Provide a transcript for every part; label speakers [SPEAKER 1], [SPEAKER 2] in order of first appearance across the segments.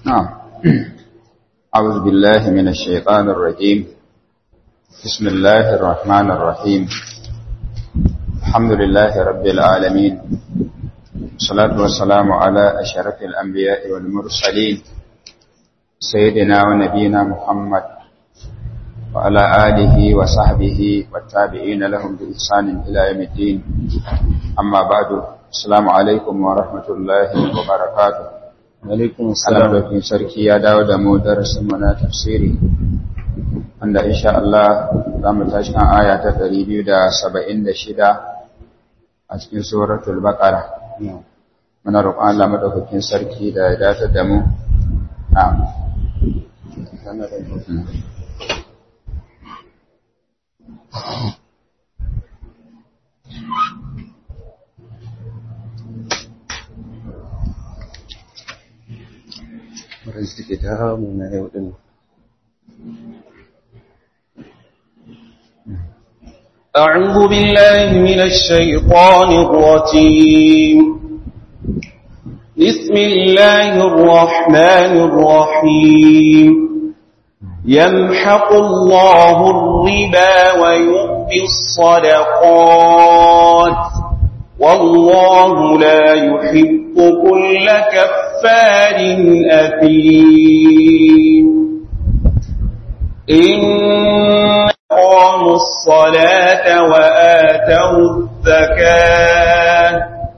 [SPEAKER 1] نعم أعوذ بالله من الشيطان الرجيم بسم الله الرحمن الرحيم الحمد لله رب العالمين والصلاة والسلام على أشرف الأنبياء والمرسلين سيدنا ونبينا محمد وعلى آله وصحبه والتابعين لهم بإحسان إلى يوم الدين أما بعد السلام عليكم ورحمة الله وبركاته
[SPEAKER 2] alaikum
[SPEAKER 1] Allah dokin sarki ya dawo da mu darasin mu na tafsiri wanda insha Allah za mu tashi kan aya ta 276 a cikin suratul baqara muna roƙon Allah madaukakin sarki da ya dace da mu na'am
[SPEAKER 2] Wadanda suke damu na yau din.
[SPEAKER 3] أعوذ بالله من الشيطان الرجيم بسم الله الرحمن الرحيم يمحق الله الربا ويؤتي الصدقات والله لا يحب كل كفار أثيم إن أقاموا الصلاة وآتوا الزكاة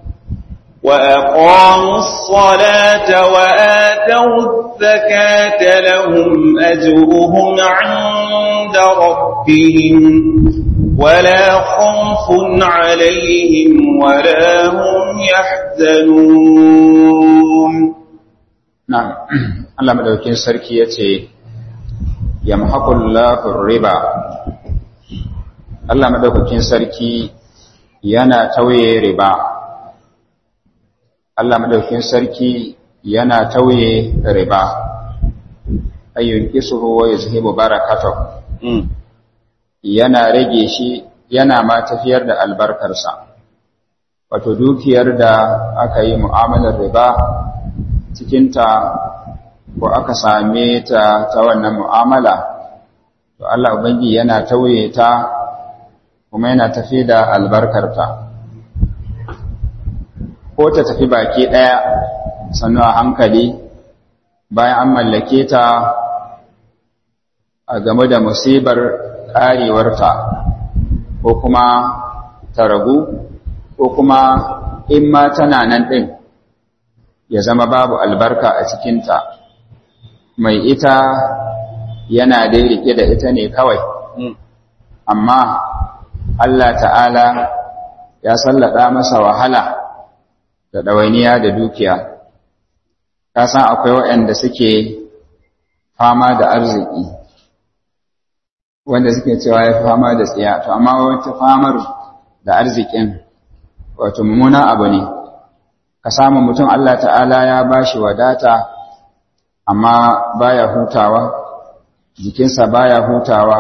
[SPEAKER 3] وأقاموا الصلاة وآتوا الزكاة لهم أجرهم عند ربهم ولا خوف عليهم ولا هم يحزنون
[SPEAKER 1] na'am Allah madaukakin sarki yace yamhaqullahu riba Allah madaukakin sarki yana tauye riba Allah madaukakin sarki yana tauye riba ayyun kisuhu wa yuzhibu barakatahu yana rage shi yana ma tafiyar da albarkarsa wato dukiyar da aka yi mu'amalar riba cikinta ko aka same ta ta wannan mu'amala to Allah ubangi yana tauye ta kuma yana tafi da albarkarta ko ta tafi baki ɗaya sannu a hankali bayan an mallake ta a game da musibar ƙarewarta ko kuma ta ragu ko kuma in ma tana nan ɗin ya zama babu albarka a cikinta mai ita yana dai rike da ita ne kawai amma Allah ta'ala ya sallada masa wahala da ɗawainiya da dukiya ka san akwai waɗanda suke fama da arziki wanda suke cewa ya fama da tsiya to amma wata famar da arzikin wato mummuna abu ne ka samu mutum Allah ta'ala ya bashi wadata amma baya hutawa jikinsa baya hutawa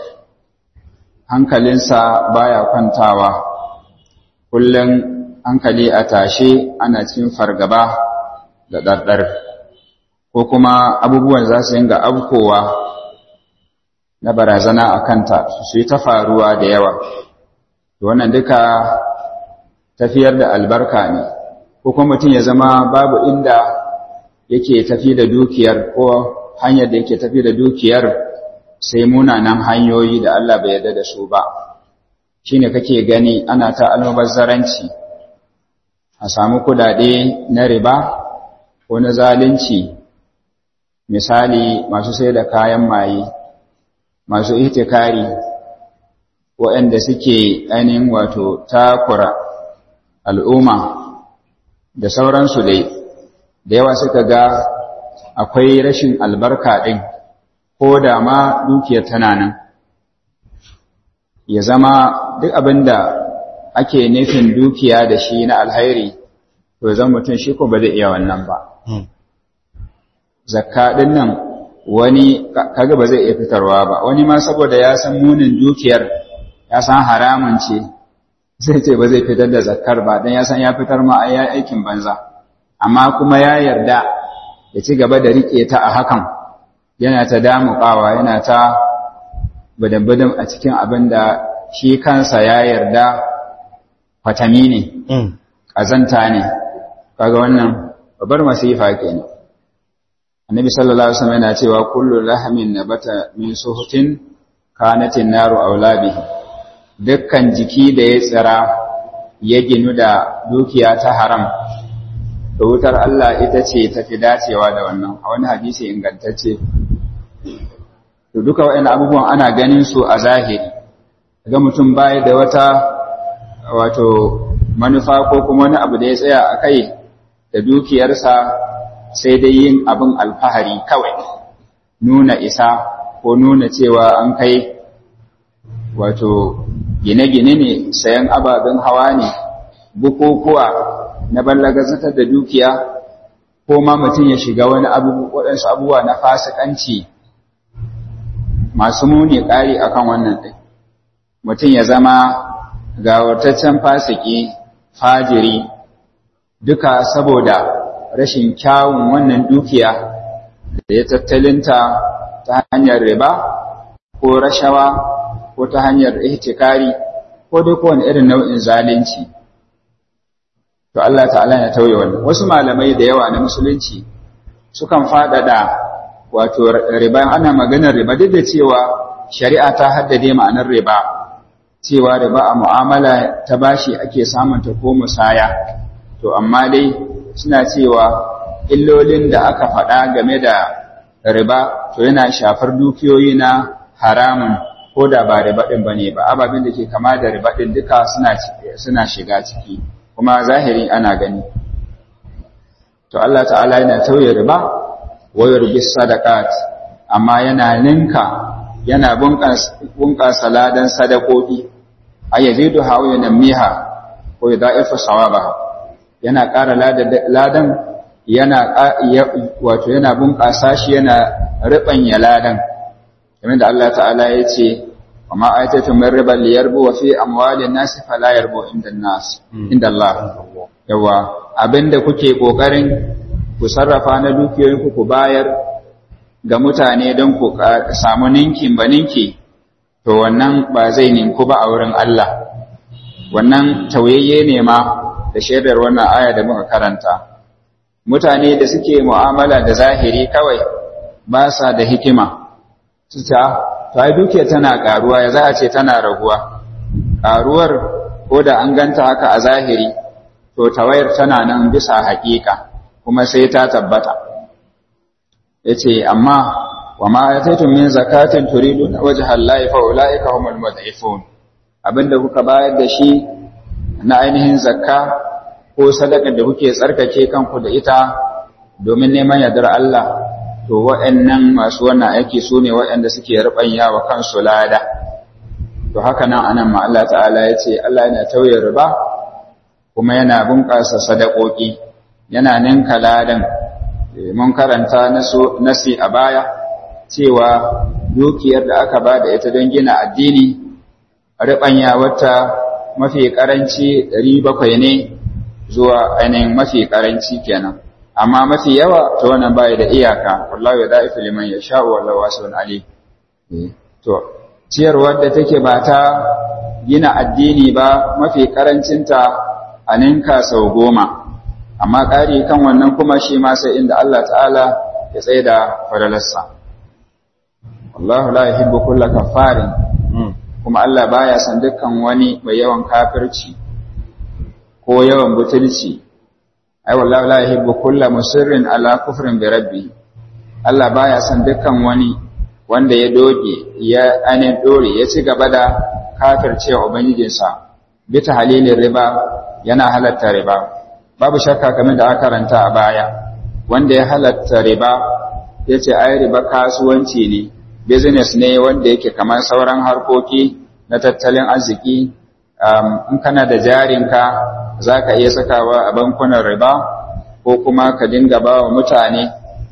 [SPEAKER 1] hankalinsa baya kwantawa kullum hankali a tashe ana cikin fargaba da ɗarɗar ko kuma abubuwan za su yinga abkowa na barazana a kanta su yi ta faruwa da yawa wannan duka tafiyar da albarka ne ko kuma mutum ya zama babu inda yake tafi da dukiyar ko hanyar da yake tafi da dukiyar sai munanan hanyoyi da Allah bai yarda da su ba shine kake gani ana ta almubazzaranci a samu kudade na riba ko na zalunci misali masu sai da kayan maye masu ihtikari waɗanda suke ainihin wato takura al'umma da sauransu dai da yawa suka ga akwai rashin albarka ɗin ko da ma dukiyar tana nan ya zama duk abin da ake nufin dukiya da shi na alhairi to zan mutum shi ko ba zai iya wannan ba zakka ɗin nan wani kaga ba zai iya fitarwa ba wani ma saboda ya san munin dukiyar ya san haramun ce zai ce ba zai fitar da zakkar ba don ya san ya fitar ma a aikin banza amma kuma ya yarda ya ci gaba da riƙe ta a hakan yana ta damuƙawa yana ta badan a cikin abin da shi kansa ya yarda fatami ne ƙazanta ne kaga wannan babbar masifa kenan annabi sallallahu alaihi wasallam yana cewa kullu lahamin nabata min suhutin kanatin naru aulabihi dukkan jiki da ya tsira ya ginu da dukiya ta haram da wutar Allah ita ce tafi dacewa da wannan a wani hadisi ingantacce to duka waɗannan abubuwan ana ganin su a zahiri ga mutum baya da wata wato manufa ko kuma wani abu da ya tsaya a kai da dukiyarsa sai dai yin abin alfahari kawai nuna isa ko nuna cewa an kai wato gine-gine ne sayan ababen hawa ne bukukuwa na ballagazatar da dukiya ko ma mutum ya shiga wani waɗansu abubuwa na fasikanci masu muni ƙari akan wannan ɗin mutum ya zama gawartaccen fasiki fajiri duka saboda rashin kyawun wannan dukiya da ya tattalinta ta hanyar riba ko rashawa ko ta hanyar ihtikari ko dai kowane irin nau'in zalunci to Allah ta'ala ya tauye wannan wasu malamai da yawa na musulunci sukan faɗaɗa wato riba ana maganar riba duk da cewa shari'a ta haddade ma'anar riba cewa riba a mu'amala ta bashi ake samunta ko musaya to amma dai suna cewa illolin da aka faɗa game da riba to yana shafar dukiyoyi na haramun ko da ba riba ɗin ba ne ba ababen da ke kama da riba ɗin duka suna shiga ciki kuma zahiri ana gani to Allah ta'ala yana tauye riba wayar bis sadaqat amma yana ninka yana bunƙasa ladan sadakoki ayyazidu hawa yanmiha ko yadaifu sawabaha yana ƙara ladan yana wato yana bunƙasa shi yana riɓanya ladan kamar da Allah ta'ala ya ce wa ma aitatu min riba li yarbu wa fi amwalin nas fala yarbu inda nas inda Allah yawa abinda kuke kokarin ku sarrafa na dukiyoyinku ku bayar ga mutane don ku samu ninkin ba ninki to wannan ba zai ninku ba a wurin Allah wannan tauyayye ne ma da shaidar wannan aya da muka karanta mutane da suke mu'amala da zahiri kawai ba sa da hikima su ta to ai dukiya tana karuwa ya za a ce tana raguwa karuwar ko da an ganta haka a zahiri to tawayar tana nan bisa haƙiƙa kuma sai ta tabbata yace amma wa ma ataytum min zakatin turiduna wajha Allahi fa ulaika humul mud'ifun abinda kuka bayar da shi na ainihin zakka ko sadaka da kuke tsarkake kanku da ita domin neman yardar Allah to waɗannan masu wannan aiki su ne waɗanda suke rubanya wa kansu lada to haka nan anan ma Allah ta'ala ya ce Allah yana tauye riba kuma yana bunƙasa sadakoki yana ninka ladan mun karanta nasi a baya cewa dukiyar da aka ba da ita don gina addini riɓanya wata mafi ƙaranci ɗari bakwai ne zuwa ainihin mafi ƙaranci kenan amma mafi yawa ta wannan baya da iyaka wallahu ya da'ifu liman ya sha'u wallahu wasi'un ali to ciyarwar da take ba ta gina addini ba mafi ƙarancinta a ninka sau goma amma ƙari kan wannan kuma shi ma sai inda Allah ta'ala ya tsaye da fadalarsa wallahu la yuhibbu kulla kaffarin kuma Allah baya san dukkan wani mai yawan kafirci ko yawan butulci ai wallahi la yuhibbu kulla musirrin ala kufrin bi rabbi Allah baya san dukkan wani wanda ya doge ya ane dore ya ci gaba da kafircewa ubangijinsa bi tahlilin riba yana halatta riba babu shakka kamar da aka karanta a baya wanda ya halatta riba yace ai riba kasuwanci ne business ne wanda yake kamar sauran harkoki na tattalin arziki in kana da jarinka za ka iya sakawa a bankunan riba ko kuma ka dinga ba wa mutane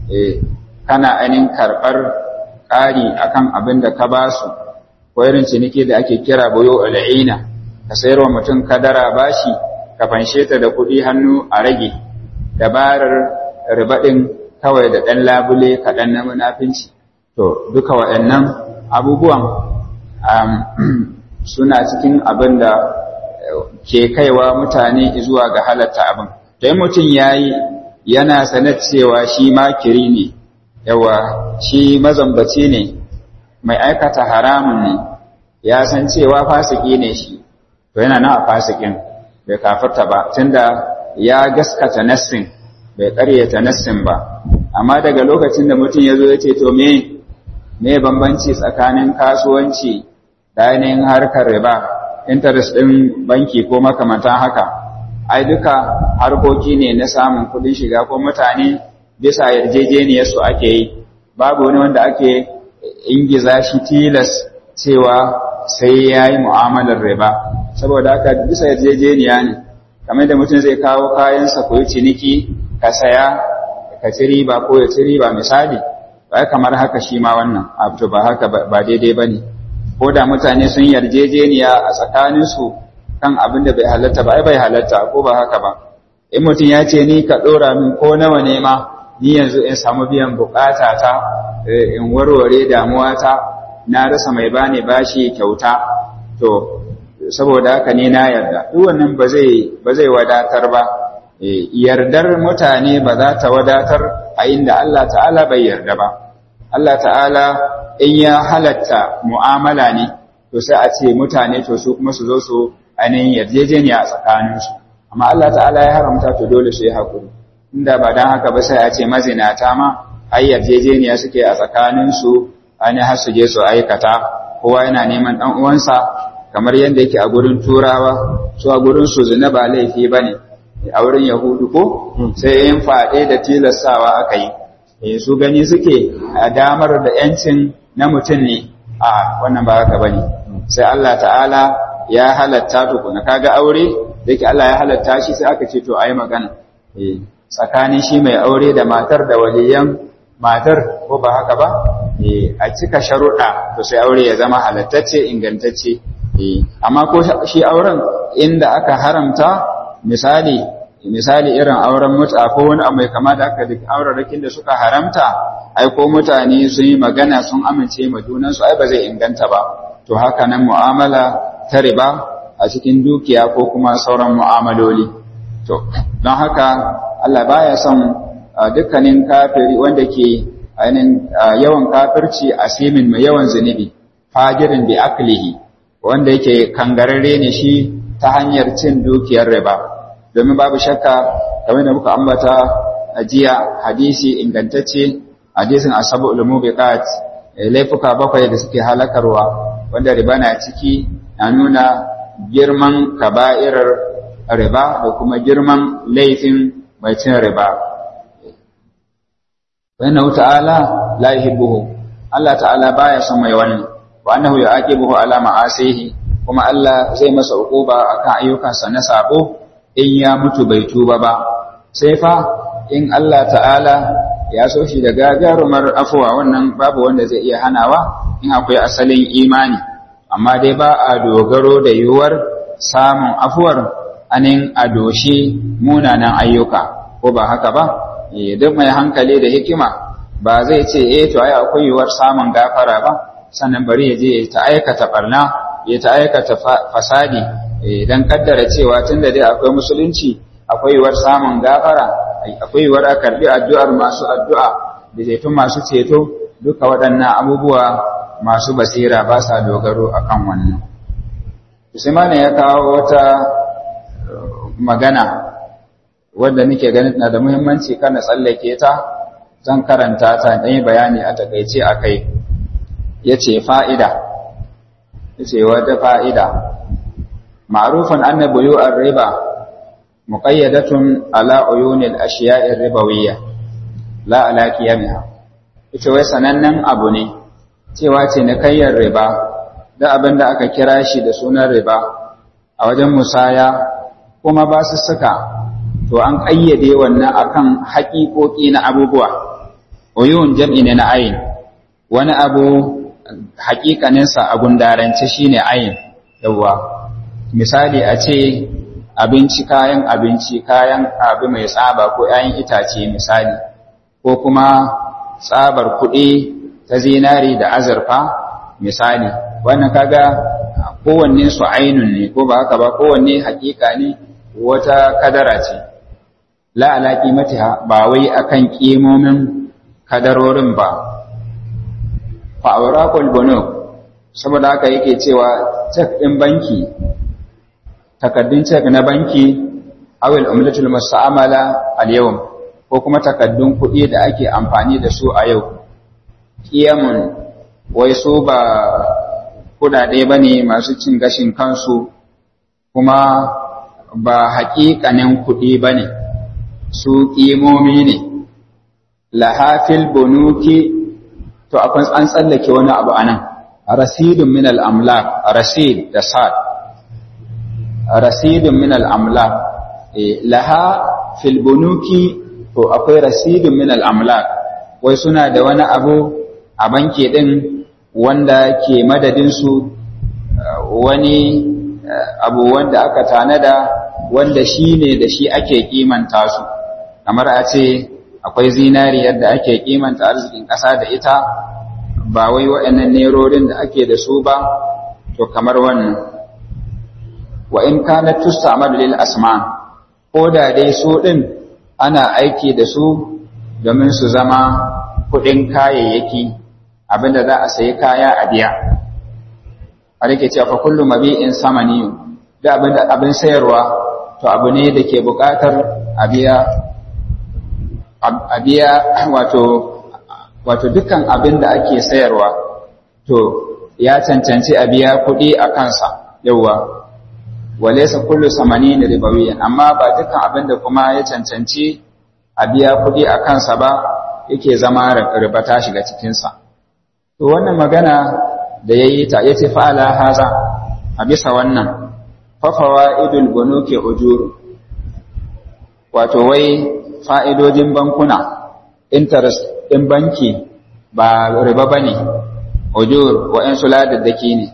[SPEAKER 1] kana ainihin karɓar ƙari akan abin da ka ba su ko irin ciniki da ake kira boyo al'ina ka sayar wa mutum kadara bashi ka fanshe ta da kuɗi hannu a rage dabarar riba ɗin kawai da ɗan labule kaɗan na munafinci to duka waɗannan abubuwan suna cikin abin da ke kaiwa mutane zuwa ga halatta abin dai mutum ya yi yana sanar cewa shi makiri ne yawa shi mazambaci ne mai aikata haramun ne ya san cewa fasiki ne shi to yana nan a fasikin bai kafarta ba tunda ya gaskata nassin bai ƙaryata nassin ba amma daga lokacin da mutum ya zo ya ce to me me bambanci tsakanin kasuwanci da ainihin harkar riba interest ɗin banki ko makamantan haka ai duka harkoki ne na samun kuɗin shiga ko mutane bisa yarjejeniyar su ake yi babu wani wanda ake ingiza shi tilas cewa sai ya yi mu'amalar riba saboda haka bisa yarjejeniya ne kamar da mutum zai kawo kayansa ko yi ciniki ka saya ka ci riba ko ya ci riba misali ba kamar haka shi ma wannan abu ba haka ba daidai ba ne ko da mutane sun yarjejeniya a tsakaninsu kan abin da bai halatta ba ai bai halatta ko ba haka ba in mutum ya ce ni ka ɗora min ko nawa ne ma ni yanzu in samu biyan bukata ta in warware damuwa ta na rasa mai bani bashi kyauta to saboda haka ne na yarda duk wannan ba zai ba zai wadatar ba yardar mutane ba za ta wadatar a inda Allah ta'ala bai yarda ba Allah ta'ala in ya halatta mu'amala ne to sai a ce mutane to su kuma su zo su ainihin yarjejeniya a tsakaninsu amma Allah ta'ala ya haramta to dole su yi haƙuri inda ba don haka ba sai a ce mazinata ma ai yarjejeniya suke a tsakaninsu ainihin har su je su aikata kowa yana neman ɗan uwansa kamar yadda yake a gurin turawa su a gurin su zina ba laifi ba ne a wurin yahudu ko sai yin faɗe da tilastawa aka yi su gani suke a damar da ‘yancin na mutum ne a wannan ba haka ba ne sai Allah ta'ala ya halatta tukuna kaga aure da ke Allah ya halatta shi sai aka ce to a yi magana tsakanin shi mai aure da matar da waliyan matar ko ba haka ba a cika sharuɗa to sai aure ya zama halattacce ingantacce amma ko shi auren inda aka haramta misali misali irin auren muta ko wani abu mai kama da aka duk aurarakin da suka haramta ai ko mutane sun yi magana sun amince ma junansu ai ba zai inganta ba to haka nan mu'amala ta riba a cikin dukiya ko kuma sauran mu'amaloli to don haka Allah baya son dukkanin kafiri wanda ke ainihin yawan kafirci asimin mai yawan zunubi fajirin bi aklihi wanda yake kangararre ne shi ta hanyar cin dukiyar riba domin babu shakka kamar da muka ambata a jiya hadisi ingantacce hadisin asabu ulumubiqat laifuka bakwai da suke halakarwa wanda riba na ciki na nuna girman kaba'irar riba da kuma girman laifin mai cin riba wannan ta'ala la yuhibbuhu Allah ta'ala baya son mai wannan wa annahu yu'aqibuhu ala ma'asihi kuma Allah zai masa uquba akan ayyukansa na sabo in ya mutu bai tuba ba sai fa in Allah ta'ala ya so shi da gagarumar afuwa wannan babu wanda zai iya hanawa in akwai asalin imani amma dai ba a dogaro da yiwuwar samun afuwar anin a doshi munanan ayyuka ko ba haka ba duk mai hankali da hikima ba zai ce eh to ai akwai yiwuwar samun gafara ba sannan bari ya je ta aikata barna ya ta aikata fasadi dan kaddara cewa tunda dai akwai musulunci akwai yiwuwar samun gafara akwai yiwuwar a karbi addu'ar masu addu'a da zaitun masu ceto duka waɗannan abubuwa masu basira ba sa dogaro akan wannan Usman ya kawo wata magana wadda nake ganin na da muhimmanci kana tsallake ta zan karanta ta dan yi bayani a takeice akai yace fa'ida yace wata fa'ida ma'rufan anna buyu'ar riba muqayyadatun ala uyunil ashiya'ir ribawiyya la ala qiyamiha ita wai sanannen abu ne cewa ce na kayyar riba da abin da aka kira shi da sunan riba a wajen musaya kuma ba su suka to an ƙayyade wannan akan haƙiƙoƙi na abubuwa uyun jam'i ne na ayin wani abu haƙiƙaninsa a gundarance shine ayin yawwa misali a ce abinci kayan abinci kayan abu mai tsaba ko ‘ya'yan itace misali ko kuma tsabar kuɗi ta zinari da azurfa misali wannan kaga kowanne su ainun ne ko ba haka ba kowanne hakika ne wata kadara ce la ala qimatiha ba wai akan kimomin kadarorin ba fa awraqul bunuk saboda haka yake cewa cek din banki takaddun cek na banki awil umlatul musta'mala al yawm ko kuma takaddun kuɗi da ake amfani da su a yau kiyamun wai su ba kudade ba ne masu cin gashin kansu kuma ba haƙiƙanin kuɗi ba ne su ƙimomi ne lahafil bonuki to akwai an tsallake wani abu a nan rasidun min al'amlak rasid da sad rasidun min al'amlak laha fil bonuki to akwai rasidun min al'amlak wai suna da wani abu a banki ɗin wanda ke madadinsu wani abu wanda aka tanada wanda shi ne da shi ake kimanta su kamar a ce akwai zinari yadda ake kimanta arzikin ƙasa da ita ba wai waɗannan nerorin da ake da su ba to kamar wannan wa in kana tusta'malu lil asman ko da dai su ɗin ana aiki da su domin su zama kuɗin kayayyaki abinda za a sayi kaya a biya a rike cewa fa kullu mabi'in samani da abinda abin sayarwa to abu ne da ke buƙatar a biya a biya wato wato dukkan abin da ake sayarwa to ya cancanci a biya kuɗi a kansa yauwa walaysa kullu samani ribawiyan amma ba dukkan abin da kuma ya cancanci a biya kuɗi a kansa ba yake zama riba ta shiga cikinsa to wannan magana da ya yi ta ya ce fa'ala haza a bisa wannan fafawa idul bunuke ujuru wato wai fa'idojin bankuna interest ɗin banki ba riba ba ne ujur wa'yansu ladaddaki ne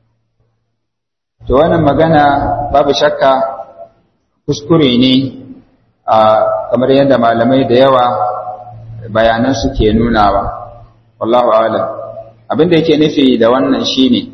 [SPEAKER 1] to wannan magana babu shakka kuskure ne a kamar yadda malamai da yawa bayanan suke nunawa wallahu a'lam abin da yake nufi da wannan shine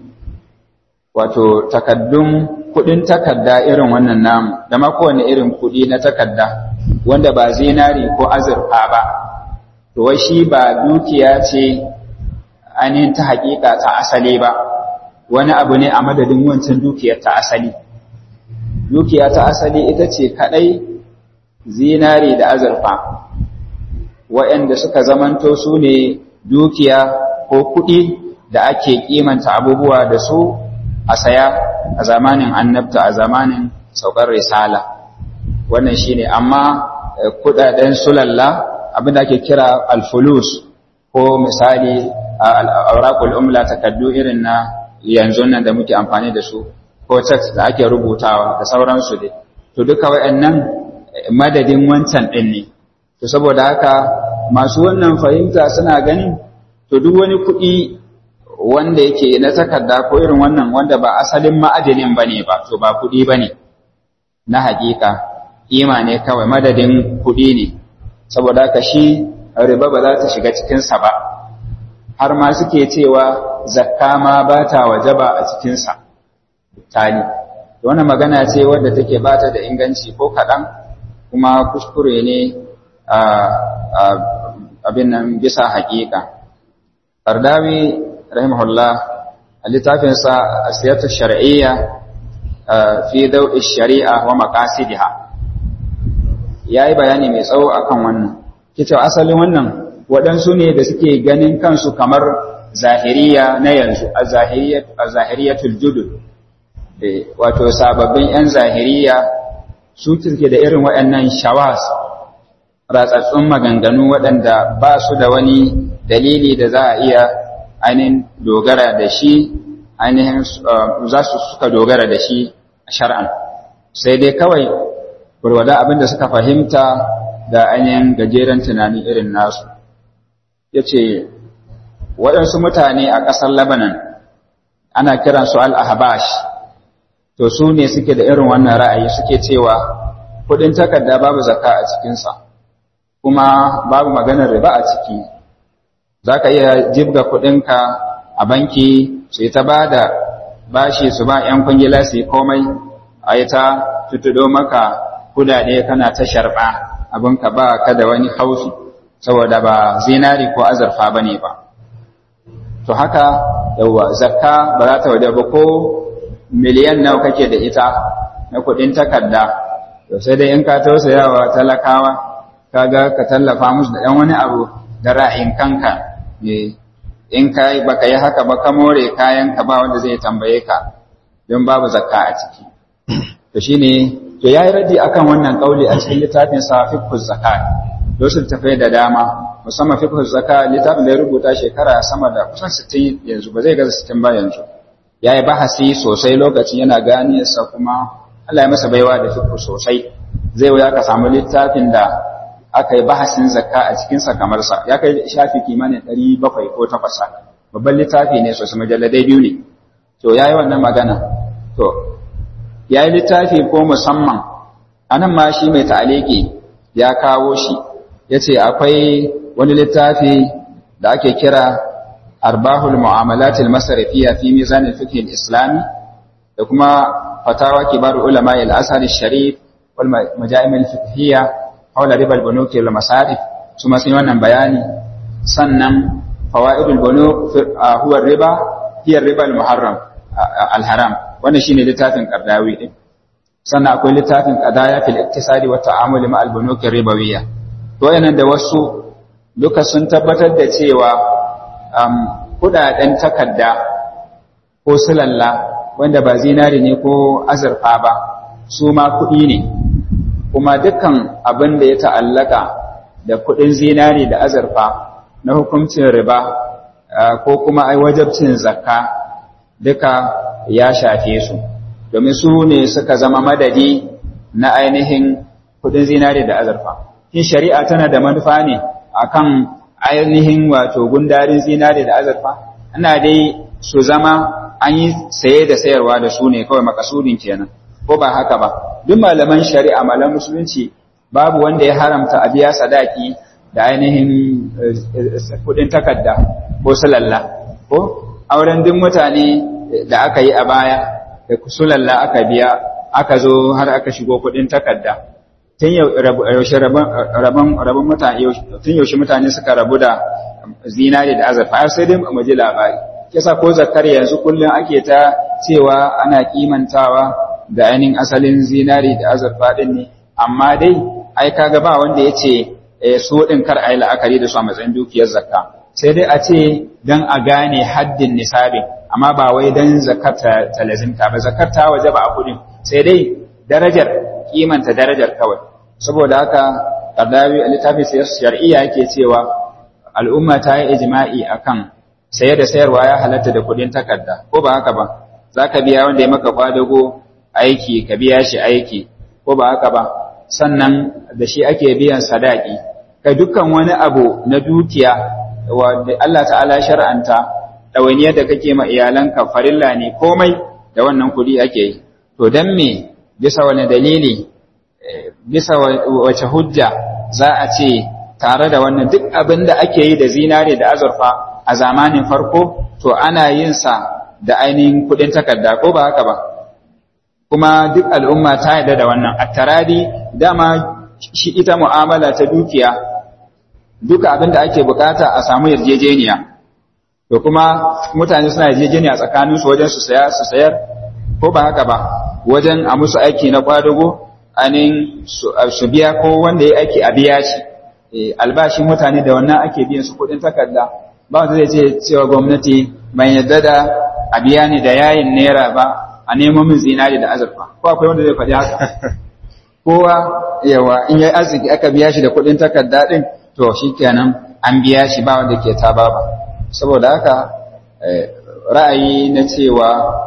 [SPEAKER 1] wato takaddun kudin takadda irin wannan namu da ma kowane irin kudi na takadda wanda ba zinari ko azurfa ba to wai shi ba dukiya ce ainihin ta hakika ta asali ba wani abu ne a madadin wancan dukiyar ta asali dukiya ta asali ita ce kadai zinari da azurfa waɗanda suka zamanto su ne dukiya ko kuɗi da ake kimanta abubuwa da su a saya a zamanin annabta a zamanin saukar risala wannan shine amma kudaden sulalla abin da ake kira alfulus ko misali al-awraqul umla takaddu irin na yanzu nan da muke amfani da su ko text da ake rubutawa da sauransu dai to duka wayannan madadin wancan din ne to saboda haka masu wannan fahimta suna ganin to duk wani kuɗi wanda yake na takarda ko irin wannan wanda ba asalin ma'adinin bane ba to ba kuɗi bane na haƙiƙa kima ne kawai madadin kuɗi ne saboda haka shi riba ba za ta shiga cikinsa ba har ma suke cewa zakka ma ba ta wajaba a cikinsa tali wannan magana ce wadda take bata da inganci ko kaɗan kuma kuskure ne abin nan bisa haƙiƙa Qardawi rahimahullah a littafinsa asiyatu shar'iyya fi daw'i shari'a wa maqasidiha yayi bayani mai tsawo akan wannan kice asalin wannan waɗansu ne da suke ganin kansu kamar zahiriya na yanzu az-zahiriyatul judud wato sababbin yan zahiriya su suke da irin waɗannan shawas ratsatsun maganganu waɗanda ba su da wani dalili da za a iya ainihin dogara da shi ainihin za su suka dogara da shi a shar'an sai dai kawai gwargwada abin da suka fahimta da ainihin gajeren tunani irin nasu ya ce waɗansu mutane a ƙasar labanan ana kiransu al-ahbash to su ne suke da irin wannan ra'ayi suke cewa kuɗin takarda babu zakka a cikinsa kuma babu maganar riba a ciki za ka iya jibga kuɗinka a banki su ta ba da bashi su ba 'yan kwangila su yi komai a yi ta tutudo maka kudade kana ta sharɓa abinka ba ka da wani haufi saboda ba zinari ko azurfa ba ne ba to haka yauwa zakka ba za ta waje ba ko miliyan nawa kake da ita na kudin takarda to sai dai in ka tausayawa talakawa kaga ka tallafa musu da ɗan wani abu da ra'ayin kanka in ka yi baka yi haka ba ka more kayan ka ba wanda zai tambaye ka don babu zakka a ciki to shine to yayi raddi akan wannan kauli a cikin littafin sa fiqhuz zakat wasu tafai da dama musamman fiqhuz zakat littafin da ya rubuta shekara sama da kusan 60 yanzu ba zai gaza 60 ba yanzu yayi bahasi sosai lokacin yana ganiyarsa kuma Allah ya masa baiwa da fiqh sosai zai wuya ka samu littafin da aka yi bahasin zakka a cikinsa kamar sa ya kai shafi kimanin 700 ko 800 babban littafi ne sosai majalladai biyu ne to yayi wannan magana to yayi littafi ko musamman anan ma shi mai ta'aliki ya kawo shi yace akwai wani littafi da ake kira arbahul mu'amalat al-masrifiyya fi mizan al-fiqh al-islami da kuma fatawa kibar ulama al-azhar al-sharif wal majami al-fiqhiyya hawla riba al-bunuk wal masarif su ma sun wannan bayani sannan fawaidul bunuk huwa riba hiya riba al-muharram al-haram wannan shine littafin qardawi din sannan akwai littafin qadaya fil iktisadi wa ta'amul ma al-bunuk ribawiyya to yanan da wasu duka sun tabbatar da cewa kudaden takarda ko sulalla wanda ba zinari ne ko azurfa ba su ma kuɗi ne kuma dukkan abin da ya ta'allaka da kuɗin zinari da azurfa na hukuncin riba ko kuma ai wajabcin zakka duka ya shafe su domin su ne suka zama madadi na ainihin kuɗin zinari da azurfa shin shari'a tana da manufa ne akan ainihin wato gundarin zinari da azurfa ana dai su zama an yi saye da sayarwa da su ne kawai makasudin kenan ko ba haka ba duk malaman shari'a malaman musulunci babu wanda ya haramta a biya sadaki da ainihin kudin takarda ko sulalla ko auren duk mutane da aka yi a baya da sulalla aka biya aka zo har aka shigo kudin takarda tun yaushe rabon mutane tun yaushe mutane suka rabu da zinari da azurfa sai dai mu ji labari kisa ko zakar yanzu kullum ake ta cewa ana kimantawa da ainihin asalin zinari da azurfa din ne amma dai ai kaga ba wanda ya ce su din kar ai la'akari da su a matsayin dukiyar zakka sai dai a ce dan a gane haddin nisabin amma ba wai dan zakar ta lazimta ba zakar ta waje ba a kudin sai dai darajar kimanta darajar kawai saboda haka Qardawi a littafin shar'iyya yake cewa al'umma ta yi ijma'i akan saye da sayarwa ya halatta da kudin takarda ko ba haka ba zaka biya wanda ya maka kwadago aiki ka biya shi aiki ko ba haka ba sannan da shi ake biyan sadaki kai dukkan wani abu na dukiya wanda Allah ta'ala shar'anta ɗawainiyar da kake ma iyalanka farilla ne komai da wannan kuɗi ake yi to dan me bisa wani dalili bisa wace hujja za a ce tare da wannan duk abin da ake yi da zinare da azurfa a zamanin farko to ana yin sa da ainihin kuɗin takarda ko ba haka ba kuma duk al'umma ta yarda da wannan attaradi dama shi ita mu'amala ta dukiya duka abin da ake bukata a samu yarjejeniya to kuma mutane suna yarjejeniya tsakanin su wajen su saya su sayar ko ba haka ba wajen a musu aiki na kwadago anin su biya ko wanda ya aiki a biya shi albashin mutane da wannan ake biyan su kudin takarda ba wanda zai ce cewa gwamnati ban yadda da a biya ni da yayin naira ba a nemo min zinari da azurfa ko akwai wanda zai faɗi haka kowa yawa in yayi arziki aka biya shi da kudin takarda din to shikenan an biya shi ba wanda ke ta ba saboda haka ra'ayi na cewa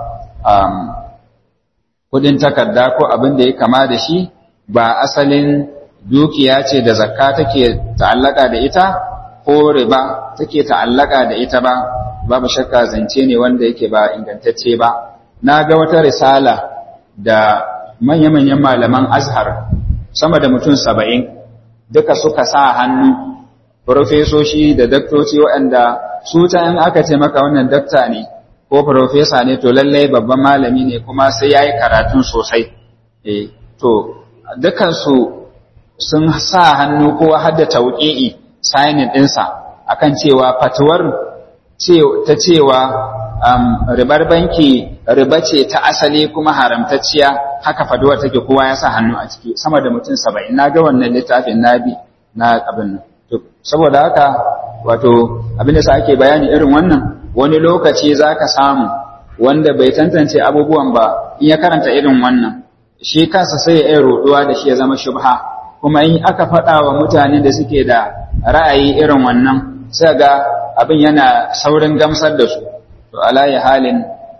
[SPEAKER 1] kudin takarda ko abin da ya kama da shi ba asalin dukiya ce da zakka take ta'allaka da ita ko riba take ta'allaka da ita ba babu shakka zance ne wanda yake ba ingantacce ba na ga wata risala da manya-manyan malaman azhar sama da mutum saba'in duka suka sa hannu profesoshi da daktoci waɗanda su ta in aka ce maka wannan dakta ne ko profesa ne to lallai babban malami ne kuma sai ya yi karatun sosai eh to dukansu sun sa hannu ko hadda tauƙi'i signing ɗinsa akan cewa fatuwar ta cewa ribar banki riba ce ta asali kuma haramtacciya haka faduwar take kowa ya sa hannu a ciki sama da mutum saba'in na ga wannan littafin na bi na abin nan saboda haka wato abin da sa ake bayani irin wannan wani lokaci za ka samu wanda bai tantance abubuwan ba in ya karanta irin wannan shi kansa sai ya iya roɗuwa da shi ya zama shubha kuma in aka faɗa wa mutane da suke da ra'ayi irin wannan sai ga abin yana saurin gamsar da su to alayi halin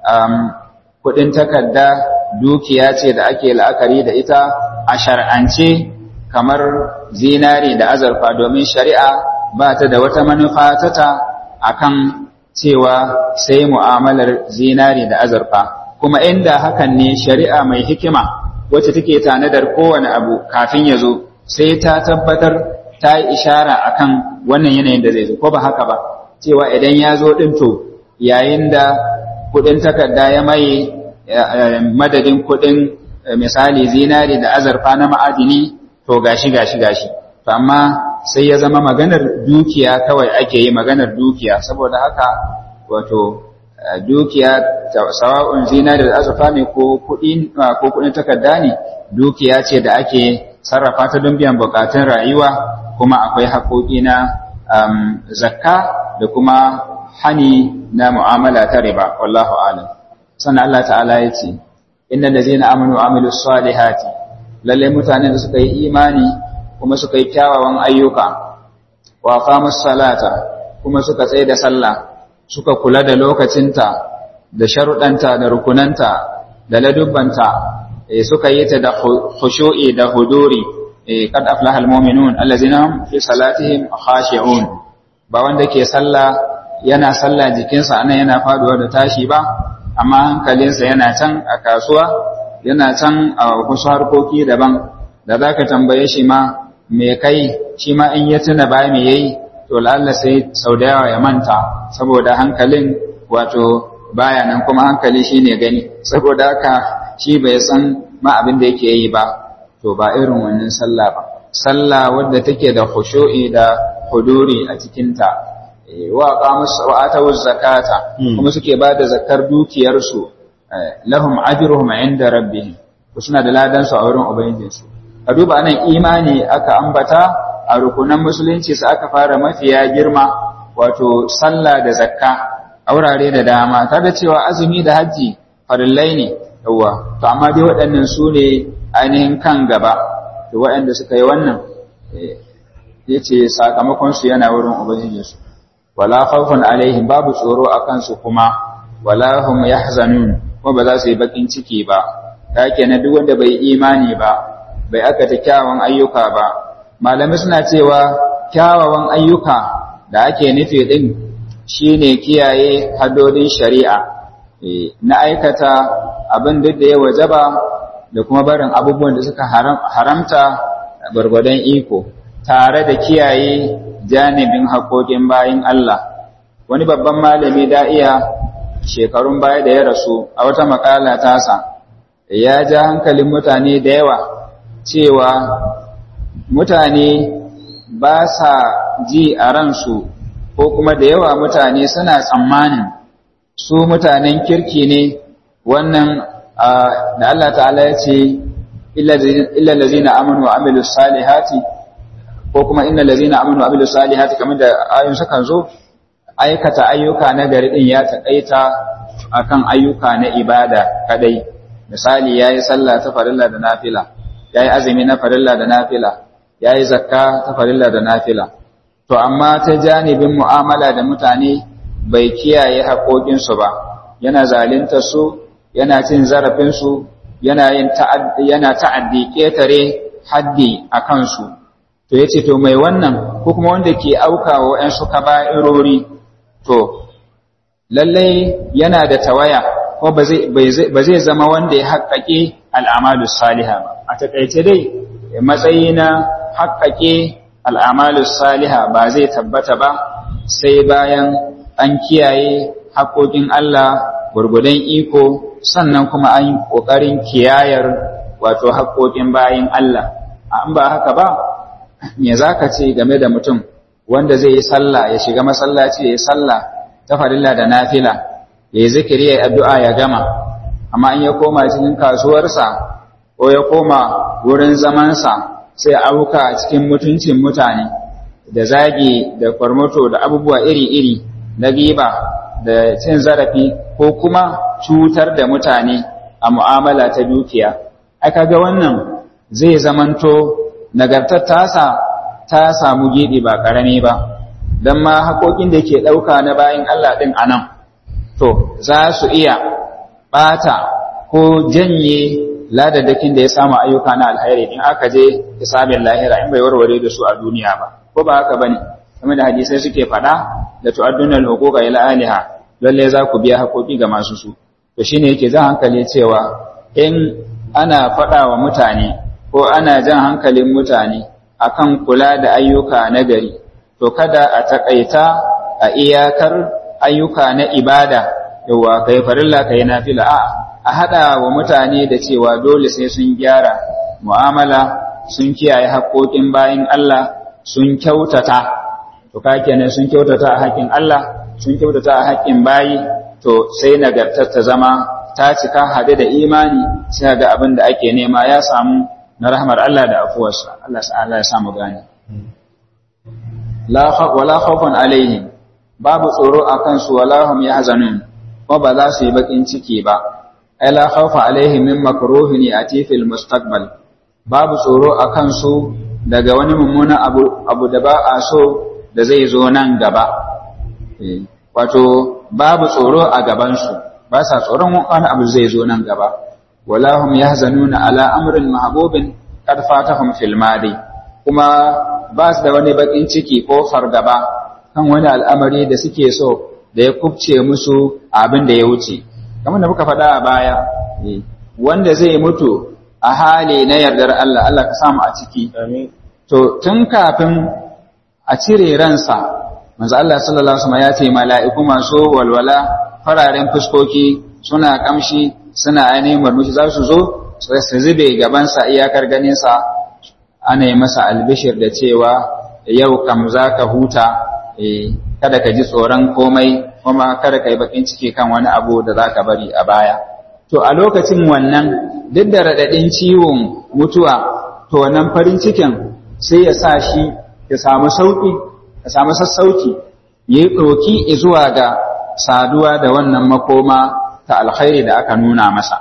[SPEAKER 1] kuɗin takarda dukiya ce da ake la'akari da ita a shar'ance kamar zinari da azurfa domin shari'a ba ta da wata manufa ta ta akan cewa sai mu'amalar zinari da azurfa kuma inda hakan ne shari'a mai hikima wacce take tanadar kowane abu kafin ya zo sai ta tabbatar ta yi ishara akan wannan yanayin da zai zo ko ba haka ba cewa idan ya zo ɗin to yayin da kuɗin takarda ya maye madadin kuɗin misali zinari da azurfa na ma'adini to gashi gashi gashi to amma sai ya zama maganar dukiya kawai ake yi maganar dukiya saboda haka wato dukiya sawa'un zinari da azurfa ne ko kuɗin ko kuɗin takarda ne dukiya ce da ake sarrafa ta don biyan bukatun rayuwa kuma akwai haƙoƙi na zakka da kuma hani na mu'amala ta riba wallahu alam sannan Allah ta'ala ya ce innal ladzina amanu wa amilus salihati lalle mutanen da suka yi imani kuma suka yi kyawawan ayyuka wa aqamus salata kuma suka tsaye da sallah suka kula da lokacinta da sharuɗanta da rukunanta da ladubbanta suka yi ta da khushu'i da huduri kad aflaha almu'minun allazina hum fi salatihim khashi'un ba wanda ke sallah yana sallah jikinsa anan yana faduwa da tashi ba amma hankalinsa yana can a kasuwa yana can a wasu harkoki daban da zaka tambaye shi ma me kai shi ma in ya tuna ba me yayi to lalla sai sau da yawa ya manta saboda hankalin wato baya nan kuma hankali shine gani saboda haka shi bai san ma abin da yake yi ba to ba irin wannan sallah ba sallah wadda take da khushu'i da huduri a cikinta wa qamus wa atu zakata kuma suke ba da zakar dukiyar su lahum ajruhum inda rabbihim to suna da ladan su a wurin ubangijinsu a duba anan imani aka ambata a rukunan musulunci su aka fara mafiya girma wato sallah da zakka a wurare da dama ta da cewa azumi da hajji farillai ne yawa to amma dai waɗannan su ne ainihin kan gaba to waɗanda suka yi wannan ya ce sakamakonsu yana wurin ubangijinsu wala khawfun alaihim babu tsoro a kansu kuma wala hum yahzanun kuma ba za su yi bakin ciki ba ta kenan duk wanda bai imani ba bai akata kyawawan ayyuka ba malamai suna cewa kyawawan ayyuka da ake nufi din shine kiyaye haddodin shari'a na aikata abin duk da ya wajaba da kuma barin abubuwan da suka haramta gwargwadon iko tare da kiyaye janibin haƙoƙin bayin Allah wani babban malami da iya shekarun baya da ya rasu a wata makala tasa ya ja hankalin mutane da yawa cewa mutane ba sa ji a ransu ko kuma da yawa mutane suna tsammanin su mutanen kirki ne wannan da Allah ta'ala ya ce illa lazina amanu wa amilus salihati ko kuma inna lazina amanu wa amilus salihati kamar da ayoyin sukan zo aikata ayyuka na gari din ya takaita akan ayyuka na ibada kadai misali yayi sallah ta farilla da nafila yayi azumi na farilla da nafila yayi zakka ta farilla da nafila to amma ta janibin mu'amala da mutane bai kiyaye haƙoƙinsu ba yana zalunta su yana cin zarafinsu yana yin yana ta'addi ƙetare haddi a kansu to yace to mai wannan ko kuma wanda ke aukawa ƴan suka ba'irori to lallai yana da tawaya ko ba zai zama wanda ya haƙaƙe al'amalu saliha ba a taƙaice dai matsayi na haƙƙaƙe al'amalus saliha ba zai tabbata ba sai bayan an kiyaye haƙoƙin Allah gurgudan iko sannan kuma an yi ƙoƙarin kiyayar wato haƙoƙin bayin Allah an ba haka ba me za ka ce game da mutum wanda zai yi sallah ya shiga masallaci ya yi sallah ta farilla da nafila ya yi zikiri ya yi addu'a ya gama amma in ya koma cikin kasuwarsa ko ya koma wurin zamansa sai auka a cikin mutuncin mutane da zagi da kwarmato da abubuwa iri-iri na giba da cin zarafi ko kuma cutar da mutane a mu'amala ta dukiya aka ga wannan zai zamanto nagartar tasa ta samu gidi ba ƙarami ba don ma haƙoƙin da ke ɗauka na bayan Allah ɗin a nan to za su iya ɓata ko janye ladadakin da ya samu ayyuka na alhairi in aka je hisabin lahira in bai warware da su a duniya ba ko ba haka bane kuma da hadisai suke faɗa da tu'adduna al-huquqa ila aliha lalle za ku biya haƙoƙi ga masu su to shine yake zan hankali cewa in ana faɗa wa mutane ko ana jan hankalin mutane akan kula da ayyuka na gari to kada a takaita a iyakar ayyuka na ibada yawa kai farilla kai nafila a a hada wa mutane da cewa dole sai sun gyara mu'amala sun kiyaye haƙoƙin bayin Allah sun kyautata to ka kenan sun kyautata a haƙin Allah sun kyautata a haƙin bayi to sai nagartar ta zama ta cika hade da imani sai ga abin da ake nema ya samu na rahmar Allah da afuwarsa Allah ta'ala ya samu gani la wala khawfun alaihim babu tsoro akan su wala hum yahzanun ko ba za su yi bakin ciki ba ai la khawfa alaihim min makruhin yati fil mustaqbal babu tsoro akan su daga wani mummunan abu abu da ba a so da zai zo nan gaba wato babu tsoro a gaban su ba sa tsoron wani abu zai zo nan gaba wala hum yahzanuna ala amrin mahbubin qad fatahum fil madi kuma ba su da wani bakin ciki ko fargaba kan wani al'amari da suke so da ya kubce musu abin da ya wuce kamar da muka faɗa a baya wanda zai mutu a hali na yardar Allah Allah ka samu a ciki to tun kafin a cire ransa manzo Allah sallallahu alaihi wasallam ya ce mala'iku masu walwala fararen fuskoki suna kamshi suna ainihin murmushi za su zo su zube gabansa iyakar ganinsa ana yi masa albishir da cewa yau kam za ka huta kada ka ji tsoron komai kuma kada ka yi bakin ciki kan wani abu da za ka bari a baya to a lokacin wannan duk da raɗaɗin ciwon mutuwa to wannan farin cikin sai ya sa shi ya samu sauƙi ya samu sassauci ya yi ɗoki zuwa ga saduwa da wannan makoma ta alkhairi da aka nuna masa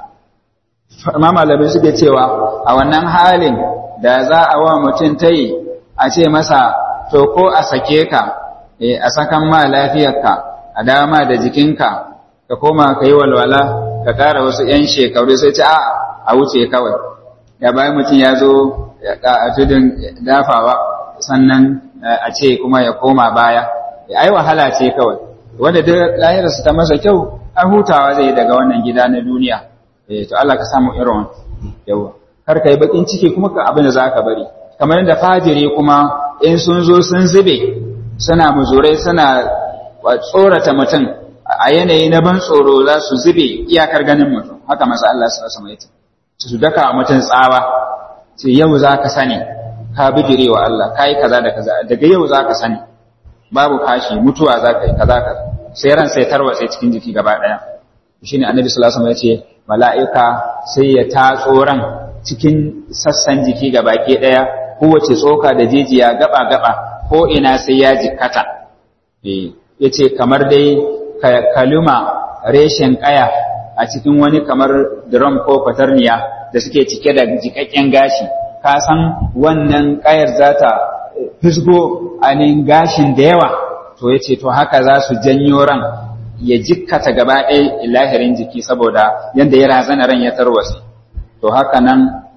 [SPEAKER 1] ma malamai suke cewa a wannan halin da za a wa mutum ta yi a ce masa to ko a sake ka a sakan ma lafiyarka a dama da jikinka ka koma ka yi walwala ka ƙara wasu 'yan shekaru sai ce a a wuce kawai ya bayan mutum ya zo a tudun dafawa sannan a ce kuma ya koma baya ai wahala ce kawai wanda duk lahirarsa ta masa kyau an hutawa zai daga wannan gida na duniya eh to Allah ka samu irin yawa kar kai bakin ciki kuma ka abin da zaka bari kamar yadda fajiri kuma in sun zo sun zube suna muzurai suna tsorata mutum a yanayi na ban tsoro za su zube iyakar ganin mutum haka masa Allah sallallahu alaihi wasallam su daka mutum tsawa ce yau zaka sani ka bijire wa Allah kai kaza da kaza daga yau zaka sani babu kashi mutuwa zaka yi kaza kaza sai ran sai tarwatse cikin jiki gaba daya shine annabi sallallahu alaihi wasallam ya ce mala'ika sai ya tatso ran cikin sassan jiki gaba ke daya kowace tsoka da jijiya gaba gaba ko ina sai ya jikkata eh yace kamar dai kaluma reshen kaya a cikin wani kamar drum ko kwatarniya da suke cike da jikakken gashi ka san wannan kayar zata fisgo ainihin gashin da yawa to ya ce to haka za su janyo ran ya jikkata gaba ɗaya lahirin jiki saboda yadda ya razana ran ya tarwasi to haka nan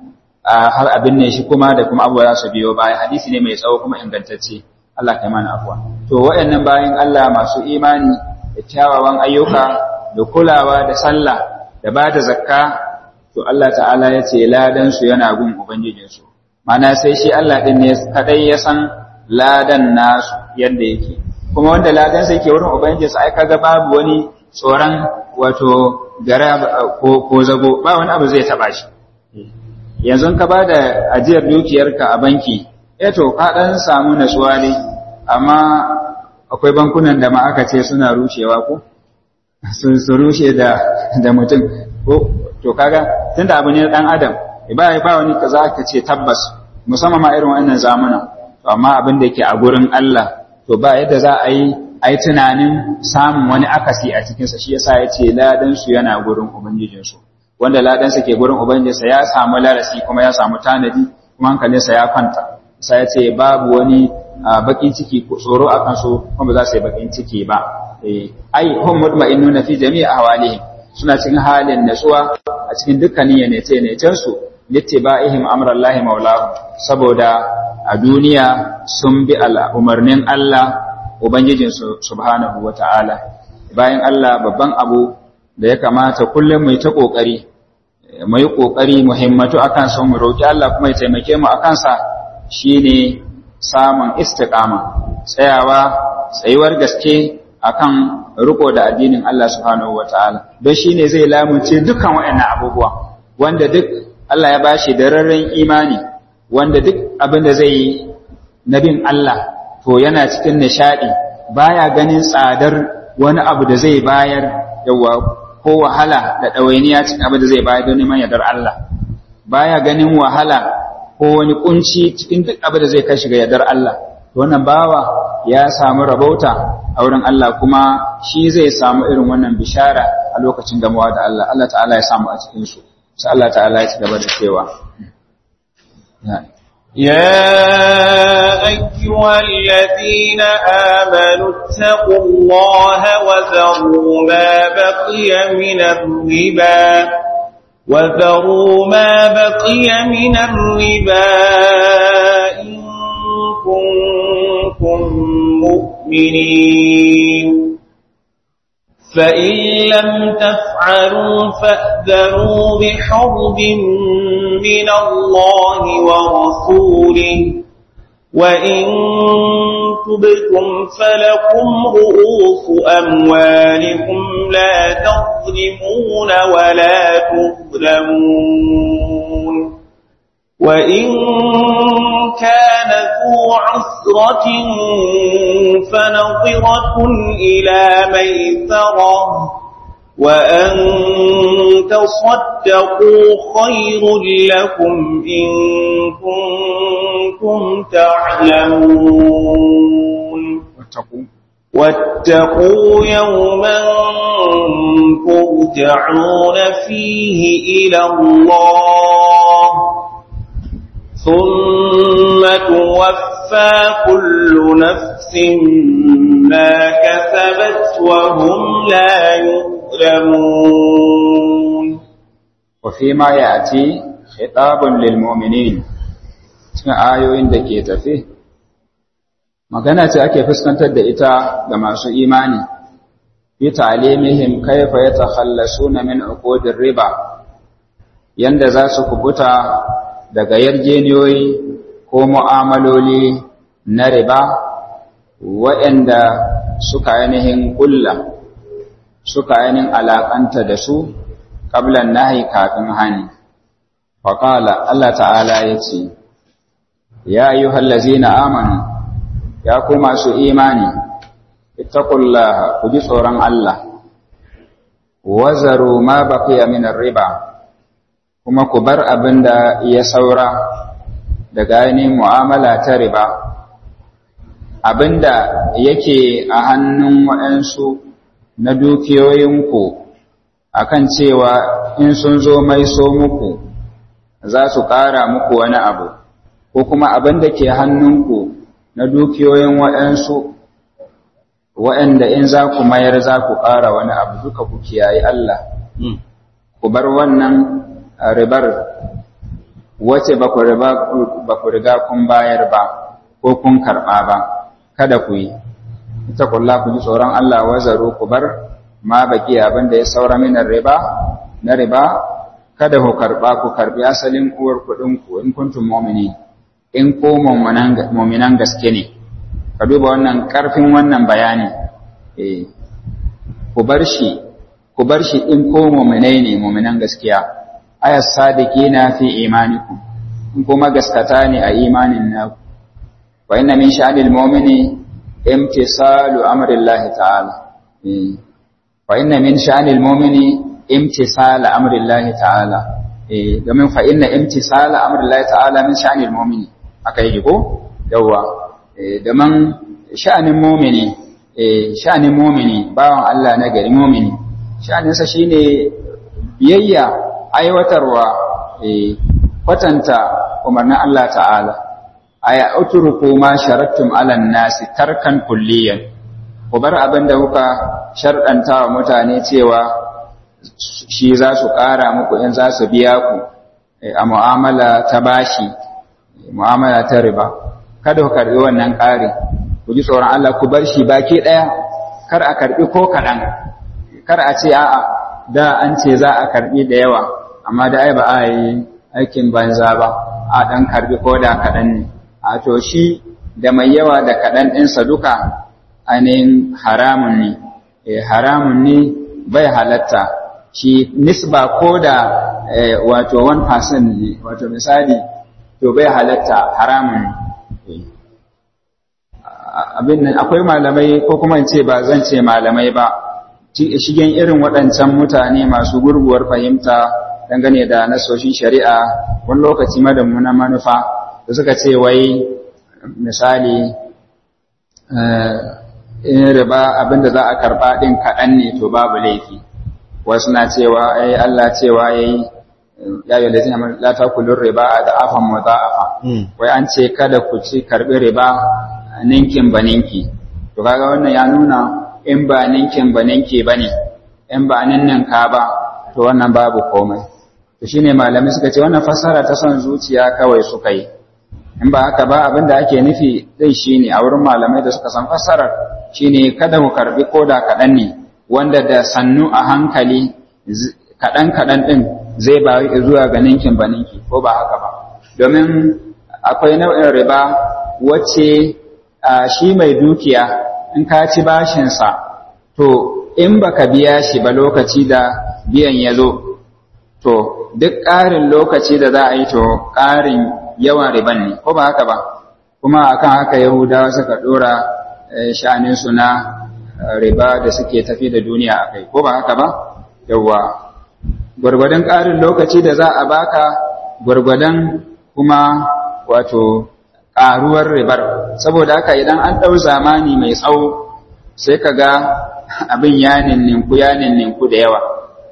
[SPEAKER 1] har abin ne shi kuma da kuma abuwa su biyo baya hadisi ne mai tsawo kuma ingantacce Allah kai mana afuwa to waɗannan bayan Allah masu imani da kyawawan ayyuka da kulawa da sallah da ba da zakka to Allah ta'ala ya ce ladan su yana gun ubangijinsu mana sai shi Allah ɗin ne kadai ya san ladan nasu yadda yake kuma wanda ladan sai ke wurin ubangijinsa ai kaga babu wani tsoron wato gara ko zago ba wani abu zai taba shi yanzu ka ba da ajiyar dukiyarka a banki eh to ka dan samu natsuwa ne amma akwai bankunan da ma aka ce suna rushewa ko su rushe da da mutum ko to kaga tunda abu ne dan adam ba ba wani kaza ka ce tabbas musamman ma irin wannan zamanin to amma abin da yake a gurin Allah to ba yadda za a yi a yi tunanin samun wani akasi a cikinsa shi yasa ya ce ladansu yana gurin ubangijinsu wanda ladansa ke gurin ubangijinsa ya samu larasi kuma ya samu tanadi kuma hankalinsa ya kwanta sai ya ce babu wani bakin ciki ko tsoro a kansu kuma ba za su yi bakin ciki ba ai hum mutma'innuna fi jami'i ahwalihim suna cikin halin natsuwa a cikin dukkanin yanace yanacen su littiba'ihim amrallahi maulahu saboda a duniya sun bi umarnin Allah Ubangijinsu subhanahu wa ta'ala, bayan Allah babban abu da ya kamata kullum mai ta ƙoƙari, mai ƙoƙari muhimmatu a kansa mu roƙi Allah kuma ya taimake mu a kansa shi ne samun istiƙama, tsayawa, tsayuwar gaske a kan riko da addinin Allah subhanahu wa ta'ala, don shi ne zai lamunce dukkan waɗannan abubuwa, wanda duk Allah ya bashi da rarren imani, wanda duk abin da zai yi na bin Allah to yana cikin nishadi baya ganin tsadar wani abu da zai bayar yawa ko wahala da ɗawainiya cikin abin da zai bayar don neman yardar Allah baya ganin wahala ko wani kunci cikin duk abin da zai kai shiga yardar Allah to wannan bawa ya samu rabauta a wurin Allah kuma shi zai samu irin wannan bishara a lokacin gamawa da Allah Allah ta'ala ya samu a cikin su sai Allah ta'ala ya ci gaba da cewa
[SPEAKER 3] يا أيها الذين آمنوا اتقوا الله وذروا ما بقي من الربا وذروا ما بقي من الربا إن كنتم مؤمنين فإن لم تفعلوا فأذروا بحرب من الله ورسوله وإن تبتم فلكم رؤوس أموالكم لا تظلمون ولا تظلمون وإن كان ذو عسرة فنظرة إلى ميسرة وأن تصدقوا خير لكم إن كنتم تعلمون
[SPEAKER 1] واتقوا
[SPEAKER 3] واتقوا يوما ترجعون فيه إلى الله ثم توفى كل نفس ما كسبت وهم لا يظلمون
[SPEAKER 1] وفيما يأتي خطاب للمؤمنين cikin ayoyin da ke tafi magana ce ake fuskantar da ita ga masu imani fi ta'limihim kayfa yatakhallasuna min uqudir riba yanda za su kubuta daga yarjeniyoyi ko mu'amaloli na riba waɗanda suka ainihin ƙulla suka ainihin alaƙanta da su ƙablan nahi kafin hani. Faƙala Allah ta'ala ya ce, Ya yi hallazi na amanu, ya ku masu imani, ittaqullaha ku ji tsoron Allah, wazaru ma baqiya minar riba, kuma ku bar abin da ya saura daga ainihin mu'amala ta riba, abin da yake a hannun waɗansu na dukiyoyinku akan cewa in sun zo mai so muku za su ƙara muku wani abu ko kuma abin da ke hannunku na dukiyoyin waɗansu waɗanda in za ku mayar za ku ƙara wani abu duka ku kiyaye Allah ku bar wannan ribar wace ba ku riga kun bayar ba ko kun karɓa ba kada ku yi ita kulla ku ji tsoron Allah wazaru ku bar ma baki abin da ya saura minar riba na riba kada ku karba ku karbi asalin uwar kuɗin ku in kuntum mu'mini in ko mu'minan gaske ne ka duba wannan ƙarfin wannan bayani ku bar shi ku bar shi in ko mu'minai ne mu'minan gaskiya ayas sadiqina fi imanikum in kuma gaskata ne a imanin naku wa inna min sha'anil mu'mini imtisalu amrillahi ta'ala wa inna min sha'anil mu'mini imtisala amrillahi ta'ala eh domin fa inna imtisala amrillahi ta'ala min sha'anil mu'mini aka yi ko yawa eh domin sha'anin mu'mini eh sha'anin mu'mini bawan Allah na gari mu'mini sha'aninsa shine biyayya aiwatarwa eh kwatanta umarnin Allah ta'ala aya utruku ma sharattum ala nasi tarkan kulliyan ku bar abin da kuka sharɗanta wa mutane cewa shi za su ƙara muku in za su biya ku a mu'amala ta bashi mu'amala ta riba kada ku karɓi wannan ƙari ku ji tsoron Allah ku bar shi baki ɗaya kar a karɓi ko kaɗan kar a ce a'a da an ce za a karɓi da yawa amma da ai ba a yi aikin banza ba a ɗan karɓi ko da kaɗan ne a to shi da mai yawa da kaɗan ɗinsa duka ainihin haramun ne haramun ne bai halatta shi nisba ko da wato 1% ne wato misali to bai halatta haramun ne abin nan akwai malamai ko kuma ce ba zan ce malamai ba shigen irin waɗancan mutane masu gurguwar fahimta dangane da nasoshin shari'a wani lokaci madammuna manufa da suka ce wai misali in riba abinda za a karba din kaɗan ne to babu laifi wasu na cewa ai Allah cewa yayi ya yi lazina la takulur riba da afan mudha'afa wai an ce kada ku ci karbi riba ninkin ba ninki to kaga wannan ya nuna in ba ninkin ba ninki bane in ba ninnin ka ba to wannan babu komai to shine malamai suka ce wannan fassara ta son zuciya kawai suka yi in ba haka ba abinda ake nufi dai shine a wurin malamai da suka san fassarar shine kada ku karbi koda kaɗan ne wanda da sannu a hankali kaɗan kaɗan ɗin zai ba zuwa ga ninkin ba ninki ko ba haka ba domin akwai nau'in riba wacce shi mai dukiya in ka ci bashinsa to in baka biya shi ba lokaci da biyan ya zo to duk ƙarin lokaci da za a yi to ƙarin yawan riban ne ko ba haka ba kuma akan haka yahudawa suka ɗora sha'aninsu na riba da suke tafi da duniya a kai ko ba haka ba yawwa gwargwadon ƙarin lokaci da za a baka gwargwadon kuma wato ƙaruwar ribar saboda haka idan an ɗau zamani mai tsawo sai ka ga abin ya ninninku ya ninninku da yawa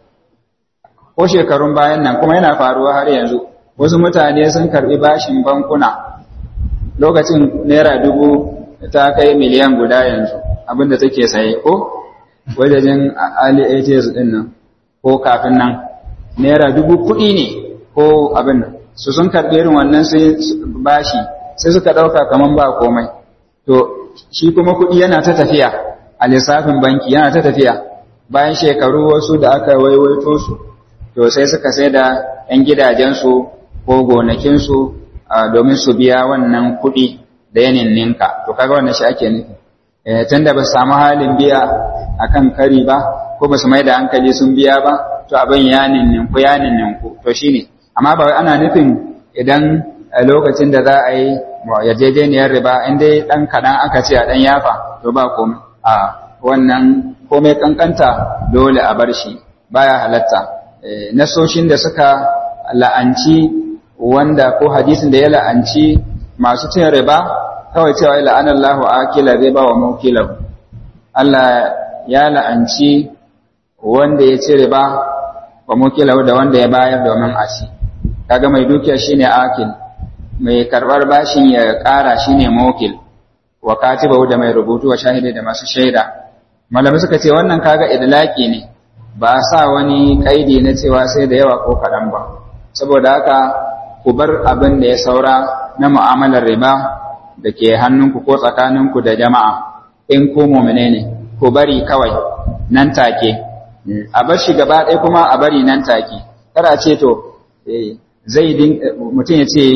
[SPEAKER 1] ko shekarun bayan nan kuma yana faruwa har yanzu wasu mutane sun karɓi bashin bankuna lokacin naira dubu ta kai miliyan guda yanzu abinda take saye ko wajajen ali ATS din nan ko kafin nan naira dubu kuɗi ne ko abin nan su sun karɓi irin wannan sai bashi sai suka ɗauka kaman ba komai to shi kuma kuɗi yana ta tafiya a lissafin banki yana ta tafiya bayan shekaru wasu da aka waiwaito su to sai suka sai da 'yan gidajensu ko gonakinsu domin su biya wannan kuɗi da yanin ninka to kaga wannan shi ake nufi tunda ba su samu halin biya akan kari ba ko ba su mai da hankali sun biya ba to abin ya ninku ya ninku to shine amma ba wai ana nufin idan lokacin da za a yi yarjejeniyar riba in dai dan kaɗan aka ce a dan yafa to ba komai a wannan komai kankanta dole a bar shi baya halatta nasoshin da suka la'anci wanda ko hadisin da ya la'anci masu cin riba kawai cewa la'anallahu akila riba wa mukilahu Allah ya la'anci wanda ya ci riba wa mukilahu da wanda ya bayar domin a ci kaga mai dukiya shine akil mai karbar bashin ya kara shine mukil wa katibahu da mai rubutu wa shahidi da masu shaida malamai suka ce wannan kaga idlaki ne ba a sa wani kaidi na cewa sai da yawa ko kaɗan ba saboda haka ku bar abin da ya saura na mu'amalar riba da ke hannunku ko tsakaninku da jama'a in ku mumine ne ku bari kawai nan take a bar shi gaba ɗaya kuma a bari nan take kada ce to zai mutum ya ce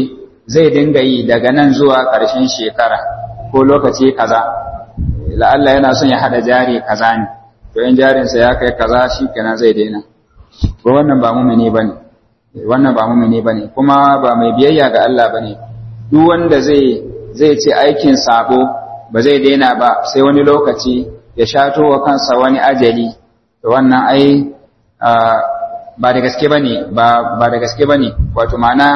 [SPEAKER 1] zai dinga yi daga nan zuwa ƙarshen shekara ko lokaci kaza la'alla yana son ya hada jari kaza ne to in jarinsa ya kai kaza shi kenan zai daina ba wannan ba mumini bane wannan ba mumini bane kuma ba mai biyayya ga Allah bane duk wanda zai zai ce aikin sabo ba zai daina ba sai wani lokaci ya shato wa kansa wani ajali to wannan ai ba da gaske bane ba ba da gaske bane wato ma'ana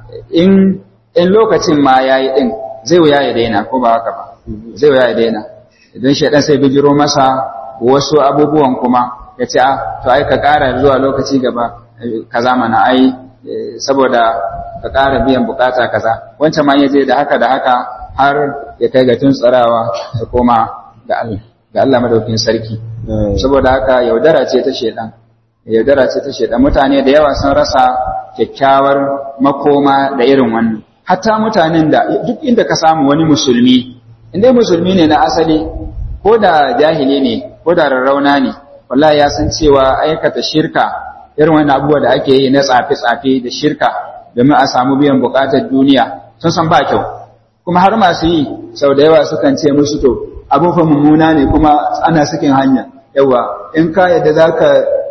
[SPEAKER 1] in in lokacin ma yayi din zai wuya ya daina ko ba haka ba zai wuya ya daina idan shaidan sai bijiro masa wasu abubuwan kuma ya ce a to ai ka ƙara zuwa lokaci gaba kaza mana ai saboda ka ƙara biyan bukata kaza wancan ma ya je da haka da haka har ya kai ga tuntsarawa ya koma ga Allah ga Allah madaukin sarki saboda haka yaudara ce ta shaidan yaudara ce ta shaidan mutane da yawa sun rasa kyakkyawar makoma da irin wannan hatta mutanen da duk inda ka samu wani musulmi inda musulmi ne na asali ko da jahili ne ko da rarrauna ne wallahi ya san cewa aikata shirka irin wani abubuwa da ake yi na tsafe-tsafe da shirka domin a samu biyan bukatar duniya sun san ba kyau kuma har masu yi sau da yawa sukan ce musu to abin fa mummuna ne kuma ana sakin hanya yawa in ka yadda za ka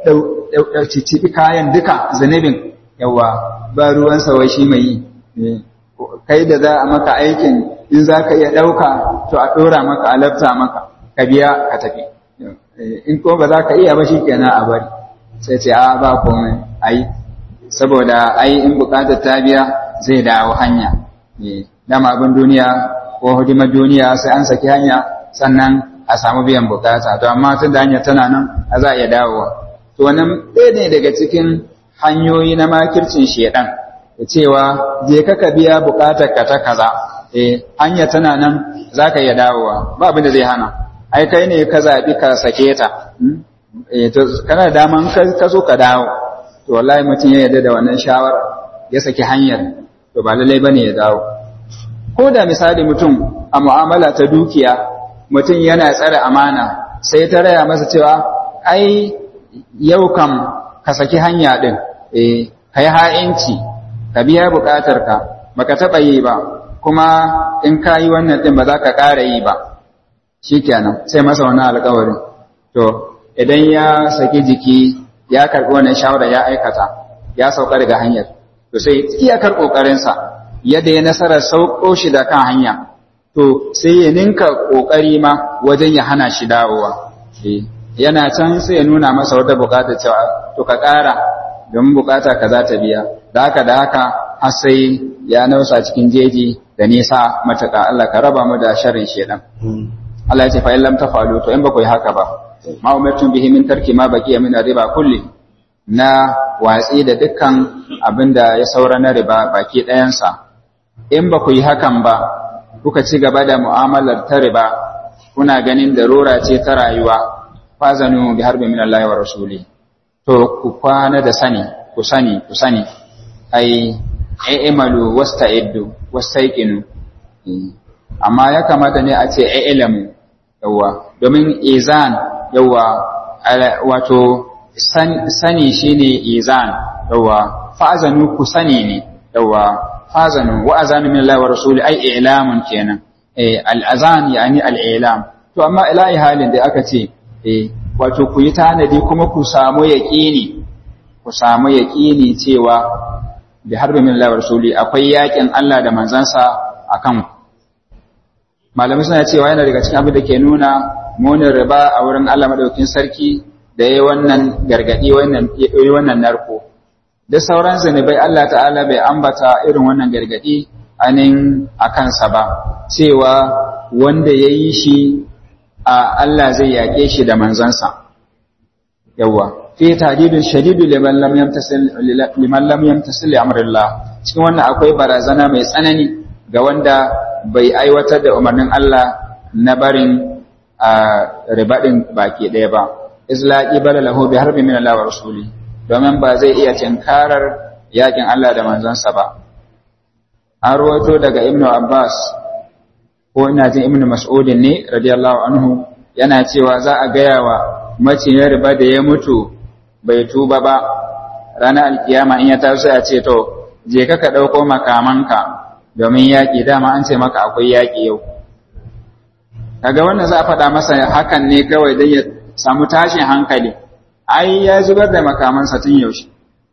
[SPEAKER 1] cicibi kayan duka zanibin yawa ba ruwan wai shi mai yi kai da za a maka aikin in za ka iya ɗauka to a ɗora maka a lafta maka ka biya ka tafi in ko ba za ka iya ba shi kenan a bari sai ce a ba komai ai saboda ai in bukatar ta biya zai dawo hanya dama abin duniya ko hudimar duniya sai an saki hanya sannan a samu biyan bukata to amma tun da hanya tana nan a za a iya dawowa to wannan ɗaya ne daga cikin hanyoyi na makircin shedan da cewa je ka ka biya bukatar ka ta kaza eh hanya tana nan za ka iya dawowa ba abin da zai hana ai kai ne ka zaɓi ka sake ta eh to kana da daman ka zo ka dawo to wallahi mutum ya yarda da wannan shawara ya saki hanyar to ba lallai bane ya dawo ko da misali mutum a mu'amala ta dukiya mutum yana tsare amana sai ta raya masa cewa ai yau kam ka saki hanya din eh kai ha'inci ka biya bukatar ka baka taɓa yi ba kuma in ka yi wannan din ba za ka ƙara yi ba shikenan sai masa wannan alƙawarin to idan ya saki jiki ya karɓi wannan shawara ya aikata ya sauka daga hanyar to sai iyakar ƙoƙarinsa yadda ya nasarar sauko shi da kan hanya to sai ya ninka ƙoƙari ma wajen ya hana shi dawowa yana can sai ya nuna masa wata buƙata cewa to ka ƙara domin buƙata ka za ta biya da haka da haka har sai ya nausa cikin jeji da nisa matuƙa Allah ka raba mu da sharrin shedan Allah ya ce fa in lam tafalu to in ba ku yi haka ba ma umartum bihi min tarki ma baqiya min riba kulli na watsi da dukkan abinda ya saura na riba baki ɗayansa in ba ku yi hakan ba kuka ci gaba da mu'amalar ta riba kuna ganin darura ce ta rayuwa fazanu bi harbi min Allah wa rasuli to ku kwana da sani ku sani ku sani ai i'malu wasta'iddu wastaiqinu amma ya kamata ne a ce i'lamu yawa domin izan yawa wato sani shine izan yawa fa'azanu ku sani ne yawa fa'azanu wa azanu min Allah wa rasuli ai i'lamun kenan eh al-azan yani al-i'lam to amma ilahi halin da aka ce eh wato ku yi tanadi kuma ku samu yaqini ku samu yaqini cewa bi harbi min Allah wa rasuli akwai yakin Allah da manzansa akan malamai suna cewa yana daga cikin abin da ke nuna munin riba a wurin Allah madaukin sarki da yayi wannan gargadi wannan yayi wannan narko da sauran zanubai Allah ta'ala bai ambata irin wannan gargadi anin akan sa ba cewa wanda yayi shi a Allah zai yake shi da manzansa yawa fi tadidun shadidu liman lam yamtasil liman lam yamtasil amrillah cikin wannan akwai barazana mai tsanani ga wanda bai aiwatar da umarnin Allah na barin a ribaɗin baki ɗaya ba islaqi bala lahu bi harbi min Allah wa rasuli domin ba zai iya tinkarar yakin Allah da manzansa ba an rawaito daga Ibn Abbas ko ina jin Ibn Mas'ud ne radiyallahu anhu yana cewa za a gaya wa maciyar riba da ya mutu bai tuba ba ranar alkiyama in ya taso ya ce to je ka ka ɗauko makamanka domin yaƙi dama an ce maka akwai yaƙi yau kaga wannan za a faɗa masa hakan ne kawai don ya samu tashin hankali ai ya zubar da makamansa tun yaushe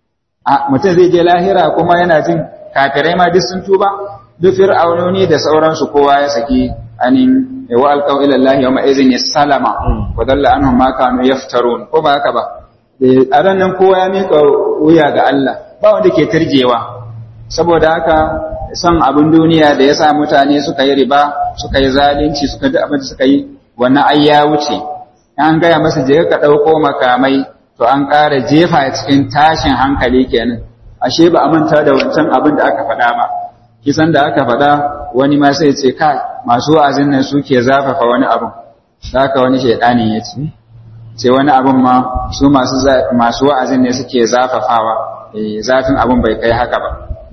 [SPEAKER 1] a mutum zai je lahira kuma yana jin kafirai ma duk sun tuba duk fir'aunoni da sauransu kowa ya saki anin wa alqaw ila Allah yawma idhin salama wa dalla anhum ma kanu yaftarun ko ba haka ba a ranar kowa ya mika wuya ga Allah ba wanda ke turjewa saboda haka son abin duniya da ya sa mutane suka yi riba suka yi zalunci suka ji abin da suka yi wannan ai ya wuce an gaya masa je ka ɗauko makamai to an ƙara jefa cikin tashin hankali kenan ashe ba a manta da wancan abin da aka faɗa ba kisan da aka faɗa wani ma sai ce kai masu wa'azin nan suke zafafa wani abin haka wani shaidanin ya ce ce wani abin ma su masu masu wa'azin ne suke zafafawa zafin abin bai kai haka ba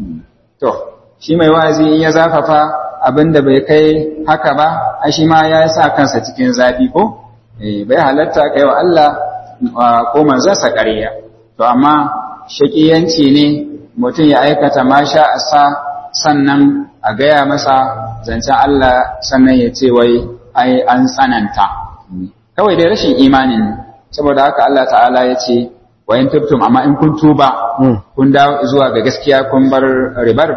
[SPEAKER 1] to shi mai wa'azi in ya zafafa abin da bai kai haka ba a shi ma ya sa kansa cikin zafi ko bai halatta kai wa Allah ko manzansa ƙarya to amma shakiyanci ne mutum ya aikata ma sha sa sannan a gaya masa zancen Allah sannan ya ce wai ai an tsananta kawai dai rashin imanin saboda haka Allah ta'ala ya ce wa in tubtum amma in kun tuba kun dawo zuwa ga gaskiya kun bar ribar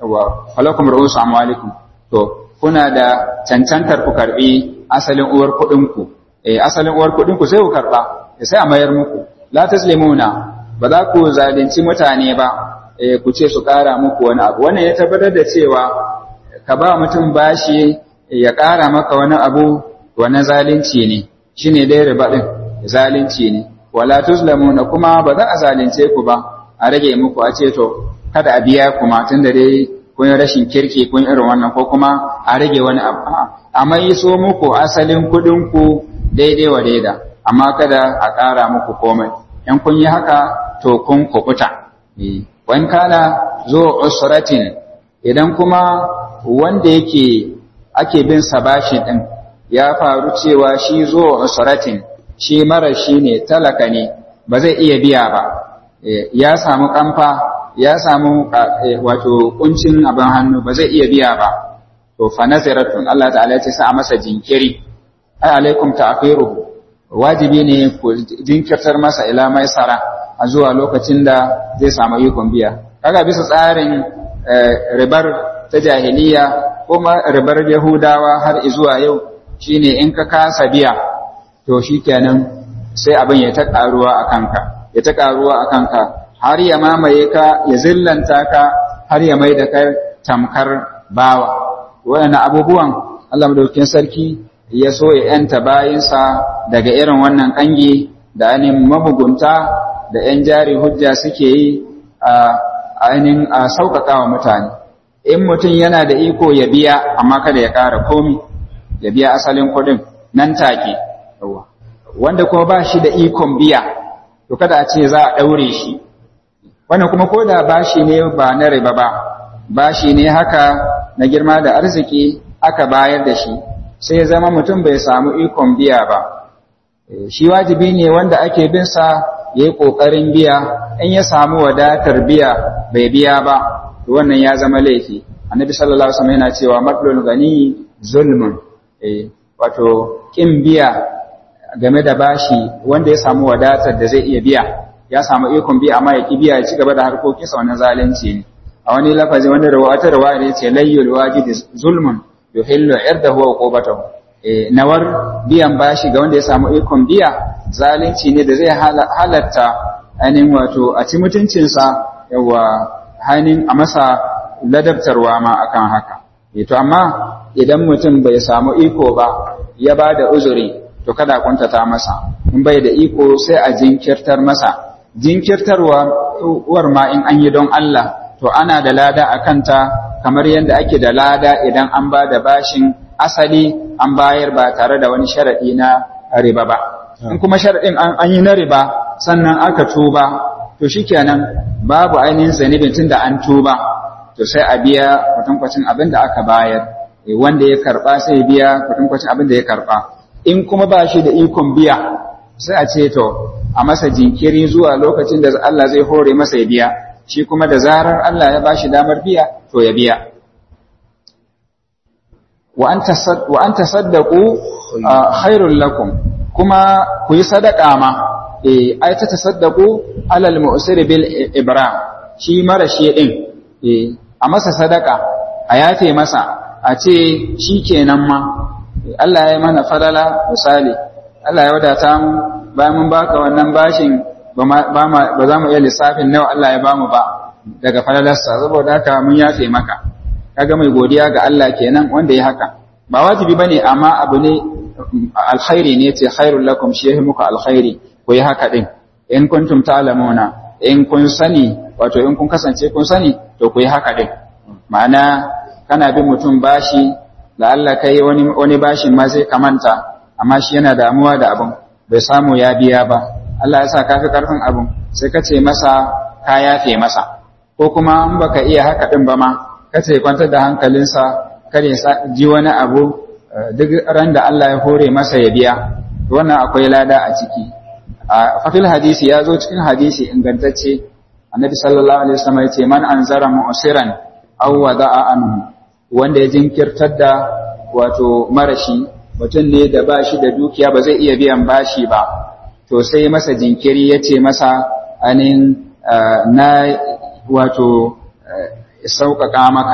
[SPEAKER 1] wa falakum ru'usu amwalikum to kuna da cancantar ku karbi asalin uwar kuɗin ku eh asalin uwar kuɗin ku sai ku karba sai a mayar muku la taslimuna ba za ku zalunci mutane ba eh ku ce su ƙara muku wani abu wannan ya tabbatar da cewa ka ba mutum bashi ya ƙara maka wani abu wannan zalunci ne shine dai riba din zalunci ne wala tuzlamuna kuma ba za a zalunce ku ba a rage muku a ce to kada a biya kuma tunda dai kun yi rashin kirki kun irin wannan ko kuma a rage wani abu amma yi so muku asalin kuɗin ku daidai wa daida amma kada a ƙara muku komai in kun yi haka to kun kubuta wani kana zo usratin idan kuma wanda yake ake bin sa bashi din ya faru cewa shi zo usratin shi mara shi ne talaka ne ba zai iya biya ba ya samu kamfa ya samu wato kuncin abin hannu ba zai iya biya ba to fa naziratun Allah ta'ala ya ce sa masa jinkiri ai alaikum ta'khiruhu wajibi ne ku jinkirtar masa ila maisara a zuwa lokacin da zai samu ikon biya kaga bisa tsarin ribar ta jahiliya kuma ribar yahudawa har zuwa yau shine in ka kasa biya to shikenan sai abin ya ta karuwa a kanka ya ta karuwa a kanka har ya mamaye ka ya zillanta ka har ya mai da kai tamkar bawa waɗannan abubuwan Allah madaukakin sarki ya so ya ‘yanta bayinsa daga irin wannan ƙangi da ainihin mabugunta da ‘yan jari hujja suke yi a ainihin a sauƙaƙa wa mutane. In mutum yana da iko ya biya amma kada ya ƙara komi, ya biya asalin kuɗin nan take. Wanda kuma ba shi da ikon biya, to kada a ce za a ɗaure shi. Wannan kuma ko da bashi ne ba na riba ba, bashi ne haka na girma da arziki aka bayar da shi. sai zama mutum bai samu ikon biya ba shi wajibi ne wanda ake bin sa ya yi ƙoƙarin biya in ya samu wadatar biya bai biya ba wannan ya zama laifi annabi sallallahu alaihi wasallam yana cewa matlul gani zulmun wato kin biya game da bashi wanda ya samu wadatar da zai iya biya ya samu ikon biya amma ya ki biya ya ci gaba da harkokinsa wannan zalunci ne a wani lafazi wani rawata rawaya ne ce layyul wajidi zulmun yuhillu irdahu wa uqubatahu eh nawar biyan bashi ga wanda ya samu ikon biya zalunci ne da zai halatta ainihin wato a ci mutuncinsa yawa hainin a masa ladabtarwa ma akan haka eh to amma idan mutum bai samu iko ba ya ba da uzuri to kada kuntata masa in bai da iko sai a jinkirtar masa jinkirtarwa uwar ma in an yi don Allah to ana da lada a kanta kamar yadda ake da lada idan an ba da bashin asali an bayar ba tare da wani sharaɗi na riba ba. In kuma sharaɗin an yi na riba sannan aka tuba, to shikenan babu ainihin zanibin tun da an tuba, to sai a biya kwatankwacin abin da aka bayar, wanda ya karɓa sai ya biya kwatankwacin abin da ya karɓa. In kuma ba shi da ikon biya, sai a ce to a masa jinkiri zuwa lokacin da Allah zai hore masa ya biya. shi kuma da zarar Allah ya bashi damar biya to ya biya wa an tasaddaqu khairul lakum kuma ku yi sadaka ma eh ai ta tasaddaqu alal mu'sir bil ibram shi mara shi din eh a masa sadaka a yafe masa a ce shikenan ma Allah ya mana fadala misali Allah ya wadata mu bayan mun baka wannan bashin ba za mu iya lissafin nawa Allah ya bamu ba daga falalarsa saboda haka mun yafe maka kaga mai godiya ga Allah kenan wanda ya haka ba wajibi bane amma abu ne alkhairi ne ce khairul lakum shi yahi muku alkhairi ku yi haka din in kuntum ta'lamuna in kun sani wato in kun kasance kun sani to ku yi haka din ma'ana kana bin mutum bashi da Allah kai wani wani bashin ma sai kamanta amma shi yana damuwa da abin bai samu ya biya ba Allah ya sa ka fi karfin abin sai ka ce masa ka yafe masa ko kuma in baka iya haka din ba ma ka ce kwantar da hankalinsa kare ji wani abu duk ran da Allah ya hore masa ya biya wannan akwai lada a ciki a fafil hadisi ya zo cikin hadisi ingantacce annabi sallallahu alaihi wasallam ya ce man anzara mu'siran aw wada'a anhu wanda ya jinkirtar da wato marashi mutum ne da bashi da dukiya ba zai iya biyan bashi ba to sai masa jinkiri ya ce masa anin na wato sauƙaƙa maka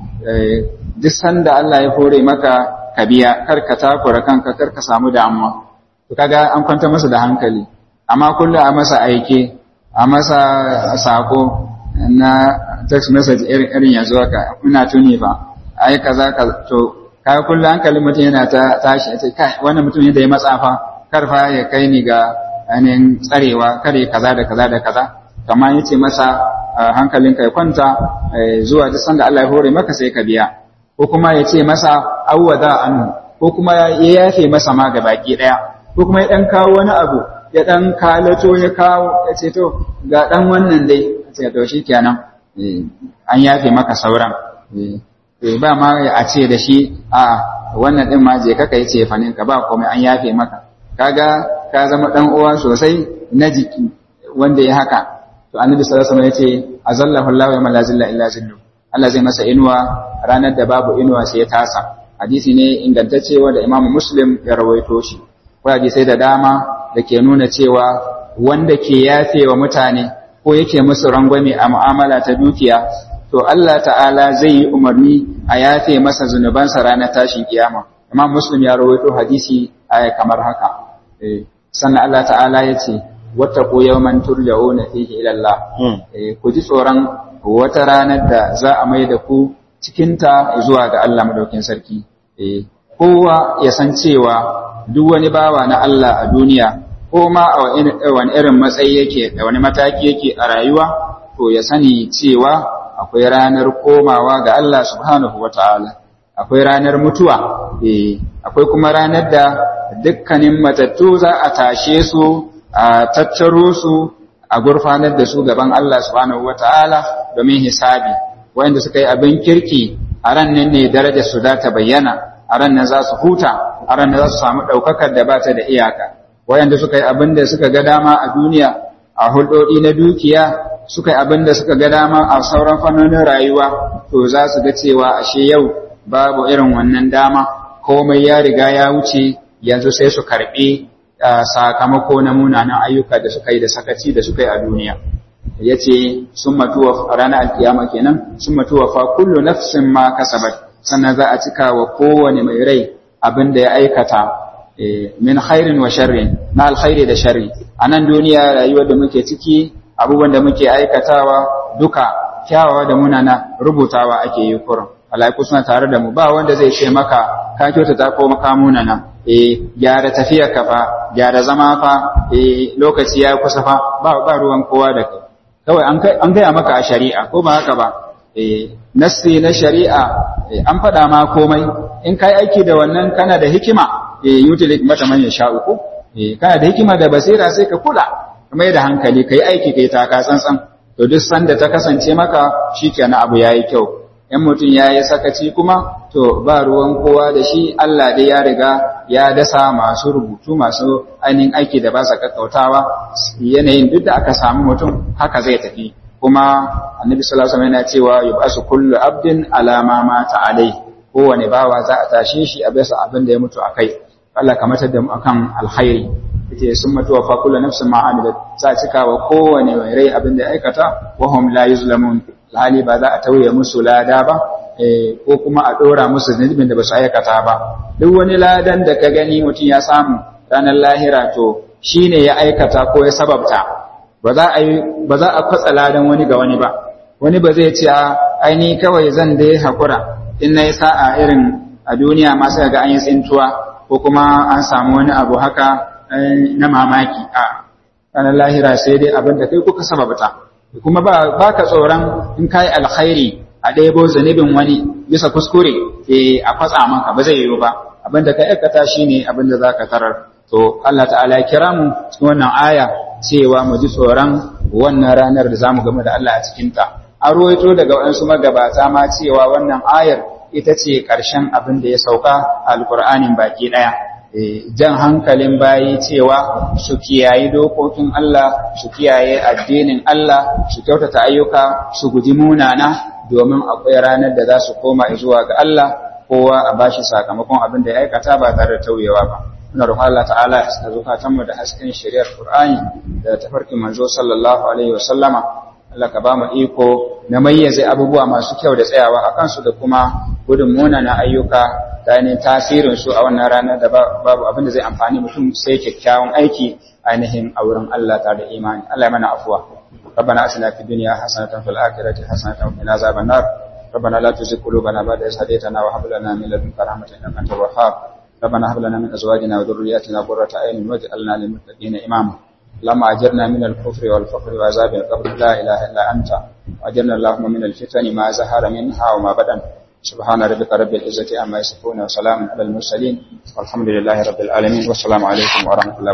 [SPEAKER 1] duk sanda Allah ya hore maka ka biya kar ka takura kanka kar ka samu damuwa to kaga an kwanta masa da hankali amma kullum a masa aike a masa sako na text message irin yanzu haka ina tuni fa ai kaza ka to kaga kullum hankalin mutum yana ta tashi ya ce kai wannan mutum yadda ya matsa fa kar fa ya kai ni ga ainihin tsarewa kare kaza da kaza da kaza kamar yace masa hankalinka ya kwanta zuwa duk sanda Allah ya hore maka sai ka biya ko kuma ya ce masa awwada anhu ko kuma ya yafe masa ma ga baki daya ko kuma ya dan kawo wani abu ya dan kalato ya kawo ya ce to ga dan wannan dai ce to shikenan an yafe maka sauran ba ma a ce da shi a wannan din ma je ka kai ce fanin ka ba komai an yafe maka kaga ka zama dan uwa sosai na jiki wanda ya haka to annabi sallallahu alaihi wasallam yace azallahu Allahu yawma la zilla illa zillu Allah zai masa inuwa ranar da babu inuwa sai ya tasa hadisi ne ingantacce wanda Imam Muslim ya rawaito shi ko hadisai da dama da ke nuna cewa wanda ke yafe wa mutane ko yake musu rangwame a mu'amala ta dukiya to Allah ta'ala zai yi umarni a yafe masa zunubansa ranar tashin kiyama Imam Muslim ya rawaito hadisi aya kamar haka sannan Allah ta'ala ya ce wattaqu yawman turja'una fihi ila Allah ku ji tsoron wata ranar da za a mai da ku cikinta zuwa ga Allah madaukin sarki kowa ya san cewa duk wani bawa na Allah a duniya ko ma a wani irin matsayi yake da wani mataki yake a rayuwa to ya sani cewa akwai ranar komawa ga Allah subhanahu wata'ala akwai ranar mutuwa akwai kuma ranar da dukkanin matattu za a tashe su a tattaro su a gurfanar da su gaban Allah subhanahu wata'ala domin hisabi wanda suka yi abin kirki a ran nan ne darajar su za ta bayyana a ran nan za su huta a ran nan za su samu ɗaukakar da ba ta da iyaka wayanda suka yi abin da suka ga dama a duniya a hulɗoɗi na dukiya suka yi abin da suka ga dama a sauran fannonin rayuwa to za su ga cewa ashe yau babu irin wannan dama komai ya riga ya wuce yanzu sai su karɓi sakamako na munanan ayyuka da suka yi da sakaci da suka yi a duniya ya ce sun matuwa ranar alkiyama kenan sun matuwa fa kullu nafsin ma kasabat sannan za a cika wa kowane mai rai abin da ya aikata min khairin wa sharrin na alkhairi da sharri a nan duniya rayuwar da muke ciki abubuwan da muke aikatawa duka kyawawa da munana rubutawa ake yi kurin alaiku suna tare da mu ba wanda zai ce maka ka kyautata ko maka munana eh gyara tafiya ka fa gyara zama fa eh lokaci ya kusa fa ba ba ruwan kowa da kai kawai an kai an gaya maka a shari'a ko ba haka ba eh nassi na shari'a an faɗa ma komai in kai aiki da wannan kana da hikima eh yutil hikmata man yasha'u ko eh kana da hikima da basira sai ka kula kuma da hankali kai aiki kai taka tsantsan to duk sanda ta kasance maka shikenan abu yayi kyau in mutum ya yi sakaci kuma to ba ruwan kowa da shi Allah dai ya riga ya dasa masu rubutu masu ainihin aiki da ba sa kakkautawa yanayin duk da aka samu mutum haka zai tafi kuma annabi sallallahu alaihi wasallam yana cewa yub'asu kullu abdin ala ma mata alai kowane bawa za a tashe shi a bisa abin da ya mutu akai Allah ka matar da mu akan alkhairi yace sun mutu wa fakulu nafsin ma amilat za cika wa kowane mai rai abin da ya aikata wa hum la yuzlamun hali ba za a tauye musu lada ba ko kuma a dora musu zunubin da ba su aikata ba duk wani ladan da ka gani mutum ya samu ranar lahira to shine ya aikata ko ya sababta ba za a yi ba za a kwatsa ladan wani ga wani ba wani ba zai ce a aini kawai zan dai hakura in na yi sa'a irin a duniya ma sai ga an yi tsintuwa ko kuma an samu wani abu haka na mamaki a ranar lahira sai dai abin da kai kuka sababta kuma ba ka tsoron in ka yi alkhairi a ɗebo zanibin wani bisa kuskure a kwatsa maka ba zai yiwu ba abin da ka aikata shi ne abin da za ka tarar to Allah ta'ala ya kira mu cikin wannan aya cewa mu ji tsoron wannan ranar da za mu game da Allah a cikinta an ruwaito daga waɗansu magabata ma cewa wannan ayar ita ce ƙarshen abin da ya sauka a alƙur'anin baki ɗaya jan hankalin bayi cewa su kiyaye dokokin Allah su kiyaye addinin Allah su kyautata ayyuka su guji munana domin akwai ranar da za su koma zuwa ga Allah kowa a bashi sakamakon abin da ya aikata ba tare da tauyewa ba muna roƙon Allah ta'ala ya saka zukatanmu da hasken shari'ar Qur'ani da tafarkin manzo sallallahu alaihi wa sallama Allah ka ba mu iko na mayyaze abubuwa masu kyau da tsayawa a kansu da kuma gudun munana ayyuka da ainihin tasirin su a wannan rana da babu abin da zai amfani mutum sai kyakkyawan aiki ainihin a wurin Allah tare da imani Allah ya mana afuwa ربنا اتنا في الدنيا حسنه وفي الاخره حسنه وقنا عذاب النار ربنا لا تزغ قلوبنا بعد إذ هديتنا وهب لنا من لدنك رحمه انك انت الوهاب ربنا هب لنا من ازواجنا وذرياتنا قرة اعين واجعلنا للمتقين اماما اللهم اجرنا من الكفر والفقر وعذاب القبر لا اله الا انت واجرنا اللهم من الفتن ما زهر منها وما بدن سبحان ربك رب العزه عما يصفون وسلام على المرسلين والحمد لله رب العالمين والسلام عليكم ورحمه الله